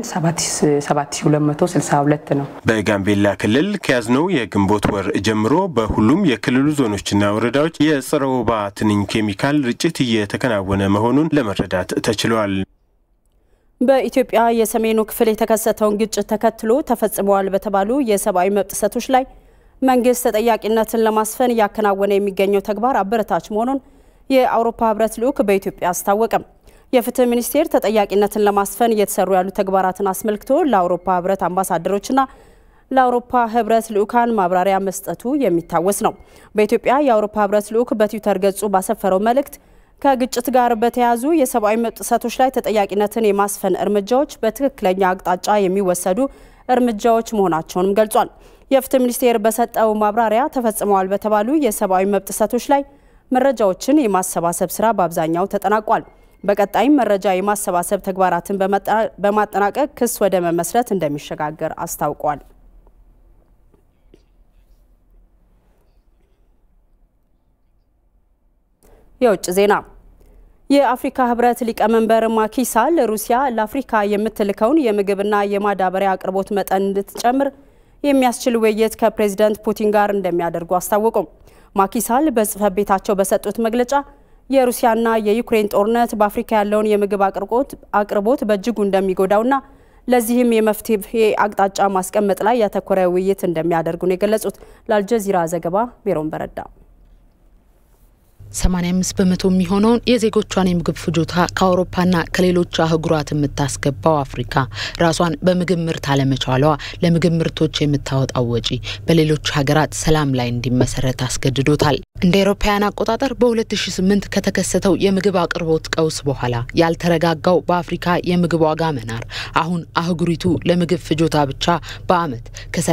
7262 ነው። በጋምቤላ ክልል ከያዝነው የግንቦት ወር ጀምሮ በሁሉም የክልሉ ዞኖችና ወረዳዎች የጸረ ወባ ትንኝ ኬሚካል ርጭት እየተከናወነ መሆኑን ለመረዳት ተችሏል። በኢትዮጵያ የሰሜኑ ክፍል የተከሰተውን ግጭት ተከትሎ ተፈጽመዋል በተባሉ የሰብአዊ መብት ጥሰቶች ላይ መንግስት ተጠያቂነትን ለማስፈን እያከናወነ የሚገኘው ተግባር አበረታች መሆኑን የአውሮፓ ህብረት ልዑክ በኢትዮጵያ አስታወቀም። የፍትህ ሚኒስቴር ተጠያቂነትን ለማስፈን እየተሰሩ ያሉ ተግባራትን አስመልክቶ ለአውሮፓ ህብረት አምባሳደሮችና ለአውሮፓ ህብረት ልዑካን ማብራሪያ መስጠቱ የሚታወስ ነው። በኢትዮጵያ የአውሮፓ ህብረት ልዑክ በትዊተር ገጹ ባሰፈረው መልእክት ከግጭት ጋር በተያያዙ የሰብአዊ መብት ጥሰቶች ላይ ተጠያቂነትን የማስፈን እርምጃዎች በትክክለኛ አቅጣጫ የሚወሰዱ እርምጃዎች መሆናቸውንም ገልጿል። የፍትህ ሚኒስቴር በሰጠው ማብራሪያ ተፈጽመዋል በተባሉ የሰብአዊ መብት ጥሰቶች ላይ መረጃዎችን የማሰባሰብ ስራ በአብዛኛው ተጠናቋል። በቀጣይም መረጃ የማሰባሰብ ተግባራትን በማጠናቀቅ ክስ ወደ መመስረት እንደሚሸጋገር አስታውቋል። የውጭ ዜና የአፍሪካ ህብረት ሊቀመንበር ማኪሳል ሩሲያ ለአፍሪካ የምትልከውን የምግብና የማዳበሪያ አቅርቦት መጠን እንድትጨምር የሚያስችል ውይይት ከፕሬዚደንት ፑቲን ጋር እንደሚያደርጉ አስታወቁም። ማኪሳል በጽህፈት ቤታቸው በሰጡት መግለጫ የሩሲያና የዩክሬን ጦርነት በአፍሪካ ያለውን የምግብ አቅርቦት በእጅጉ እንደሚጎዳውና ለዚህም የመፍትሄ አቅጣጫ ማስቀመጥ ላይ ያተኮረ ውይይት እንደሚያደርጉ ነው የገለጹት። ለአልጀዚራ ዘገባ ሜሮን በረዳ 85 በመቶ የሚሆነውን የዜጎቿን የምግብ ፍጆታ ከአውሮፓና ከሌሎች አህጉራት የምታስገባው አፍሪካ ራሷን በምግብ ምርት አለመቻሏ ለምግብ ምርቶች የምታወጣው ወጪ በሌሎች ሀገራት ሰላም ላይ እንዲመሰረት አስገድዶታል። እንደ አውሮፓውያን አቆጣጠር በ2008 ከተከሰተው የምግብ አቅርቦት ቀውስ በኋላ ያልተረጋጋው በአፍሪካ የምግብ ዋጋ መናር አሁን አህጉሪቱ ለምግብ ፍጆታ ብቻ በአመት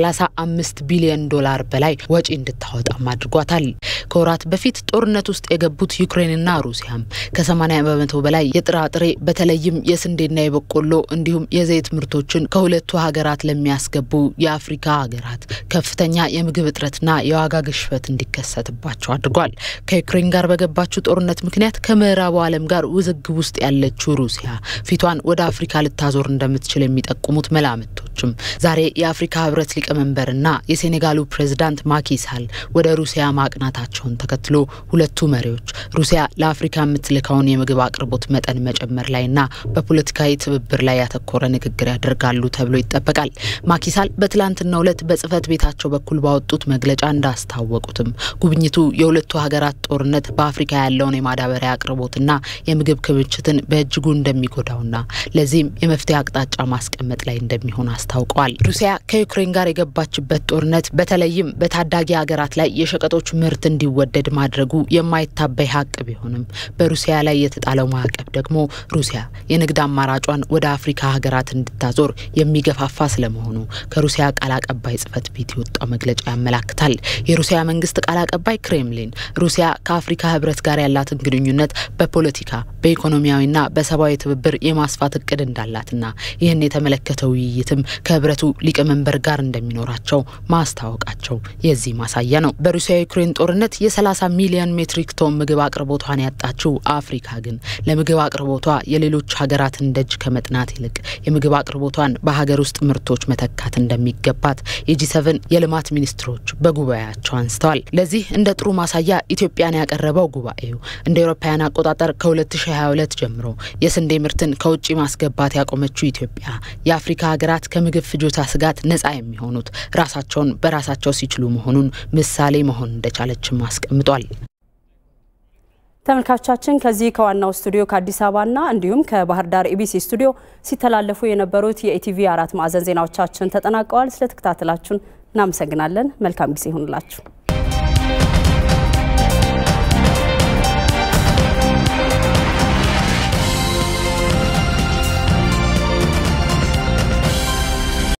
ከ35 ቢሊዮን ዶላር በላይ ወጪ እንድታወጣም አድርጓታል። ከወራት በፊት ጦርነት ውስጥ የገቡት ዩክሬንና ሩሲያም ከ80 በመቶ በላይ የጥራጥሬ በተለይም የስንዴና የበቆሎ እንዲሁም የዘይት ምርቶችን ከሁለቱ ሀገራት ለሚያስገቡ የአፍሪካ ሀገራት ከፍተኛ የምግብ እጥረትና የዋጋ ግሽበት እንዲከሰትባቸው አድርጓል። ከዩክሬን ጋር በገባችው ጦርነት ምክንያት ከምዕራቡ ዓለም ጋር ውዝግብ ውስጥ ያለችው ሩሲያ ፊቷን ወደ አፍሪካ ልታዞር እንደምትችል የሚጠቁሙት መላምቶችም ዛሬ የአፍሪካ ህብረት ሊቀመንበርና የሴኔጋሉ ፕሬዝዳንት ማኪሳል ወደ ሩሲያ ማቅናታቸውን ተከትሎ ሁለቱ መሪዎች ሩሲያ ለአፍሪካ የምትልከውን የምግብ አቅርቦት መጠን መጨመር ላይና በፖለቲካዊ ትብብር ላይ ያተኮረ ንግግር ያደርጋሉ ተብሎ ይጠበቃል። ማኪሳል በትላንትናው ዕለት በጽህፈት ቤታቸው በኩል ባወጡት መግለጫ እንዳስታወቁትም ጉብኝቱ የሁለቱ ሀገራት ጦርነት በአፍሪካ ያለውን የማዳበሪያ አቅርቦትና የምግብ ክምችትን በእጅጉ እንደሚጎዳውና ለዚህም የመፍትሄ አቅጣጫ ማስቀመጥ ላይ እንደሚሆን አስታውቀዋል። ሩሲያ ከዩክሬን ጋር የገባችበት ጦርነት በተለይም በታዳጊ ሀገራት ላይ የሸቀጦች ምርት እንዲወደድ ማድረጉ የማይታበይ ሀቅ ቢሆንም በሩሲያ ላይ የተጣለው ማዕቀብ ደግሞ ሩሲያ የንግድ አማራጯን ወደ አፍሪካ ሀገራት እንድታዞር የሚገፋፋ ስለመሆኑ ከሩሲያ ቃል አቀባይ ጽህፈት ቤት የወጣው መግለጫ ያመላክታል። የሩሲያ መንግስት ቃል አቀባይ ክሬምሊን ሩሲያ ከአፍሪካ ህብረት ጋር ያላትን ግንኙነት በፖለቲካ በኢኮኖሚያዊና በሰብአዊ ትብብር የማስፋት እቅድ እንዳላትና ይህን የተመለከተ ውይይትም ከህብረቱ ሊቀመንበር ጋር እንደሚኖራቸው ማስታወቃቸው የዚህ ማሳያ ነው። በሩሲያ ዩክሬን ጦርነት የ30 ሚሊዮን ሜትሪክ ቶን ምግብ አቅርቦቷን ያጣችው አፍሪካ ግን ለምግብ አቅርቦቷ የሌሎች ሀገራትን ደጅ ከመጥናት ይልቅ የምግብ አቅርቦቷን በሀገር ውስጥ ምርቶች መተካት እንደሚገባት የጂ ሰቨን የልማት ሚኒስትሮች በጉባኤያቸው አንስተዋል። ለዚህ እንደ ጥሩ ማሳያ ኢትዮጵያን ያቀረበው ጉባኤው እንደ አውሮፓውያን አቆጣጠር ከ2022 ጀምሮ የስንዴ ምርትን ከውጭ ማስገባት ያቆመችው ኢትዮጵያ የአፍሪካ ሀገራት ከምግብ ፍጆታ ስጋት ነጻ የሚሆኑት ራሳቸውን በራሳቸው ሲችሉ መሆኑን ምሳሌ መሆን እንደቻለችም አስቀምጧል። ተመልካቾቻችን ከዚህ ከዋናው ስቱዲዮ ከአዲስ አበባና እንዲሁም ከባህር ዳር ኢቢሲ ስቱዲዮ ሲተላለፉ የነበሩት የኢቲቪ አራት ማዕዘን ዜናዎቻችን ተጠናቀዋል። ስለተከታተላችሁን እናመሰግናለን። መልካም ጊዜ ይሁንላችሁ።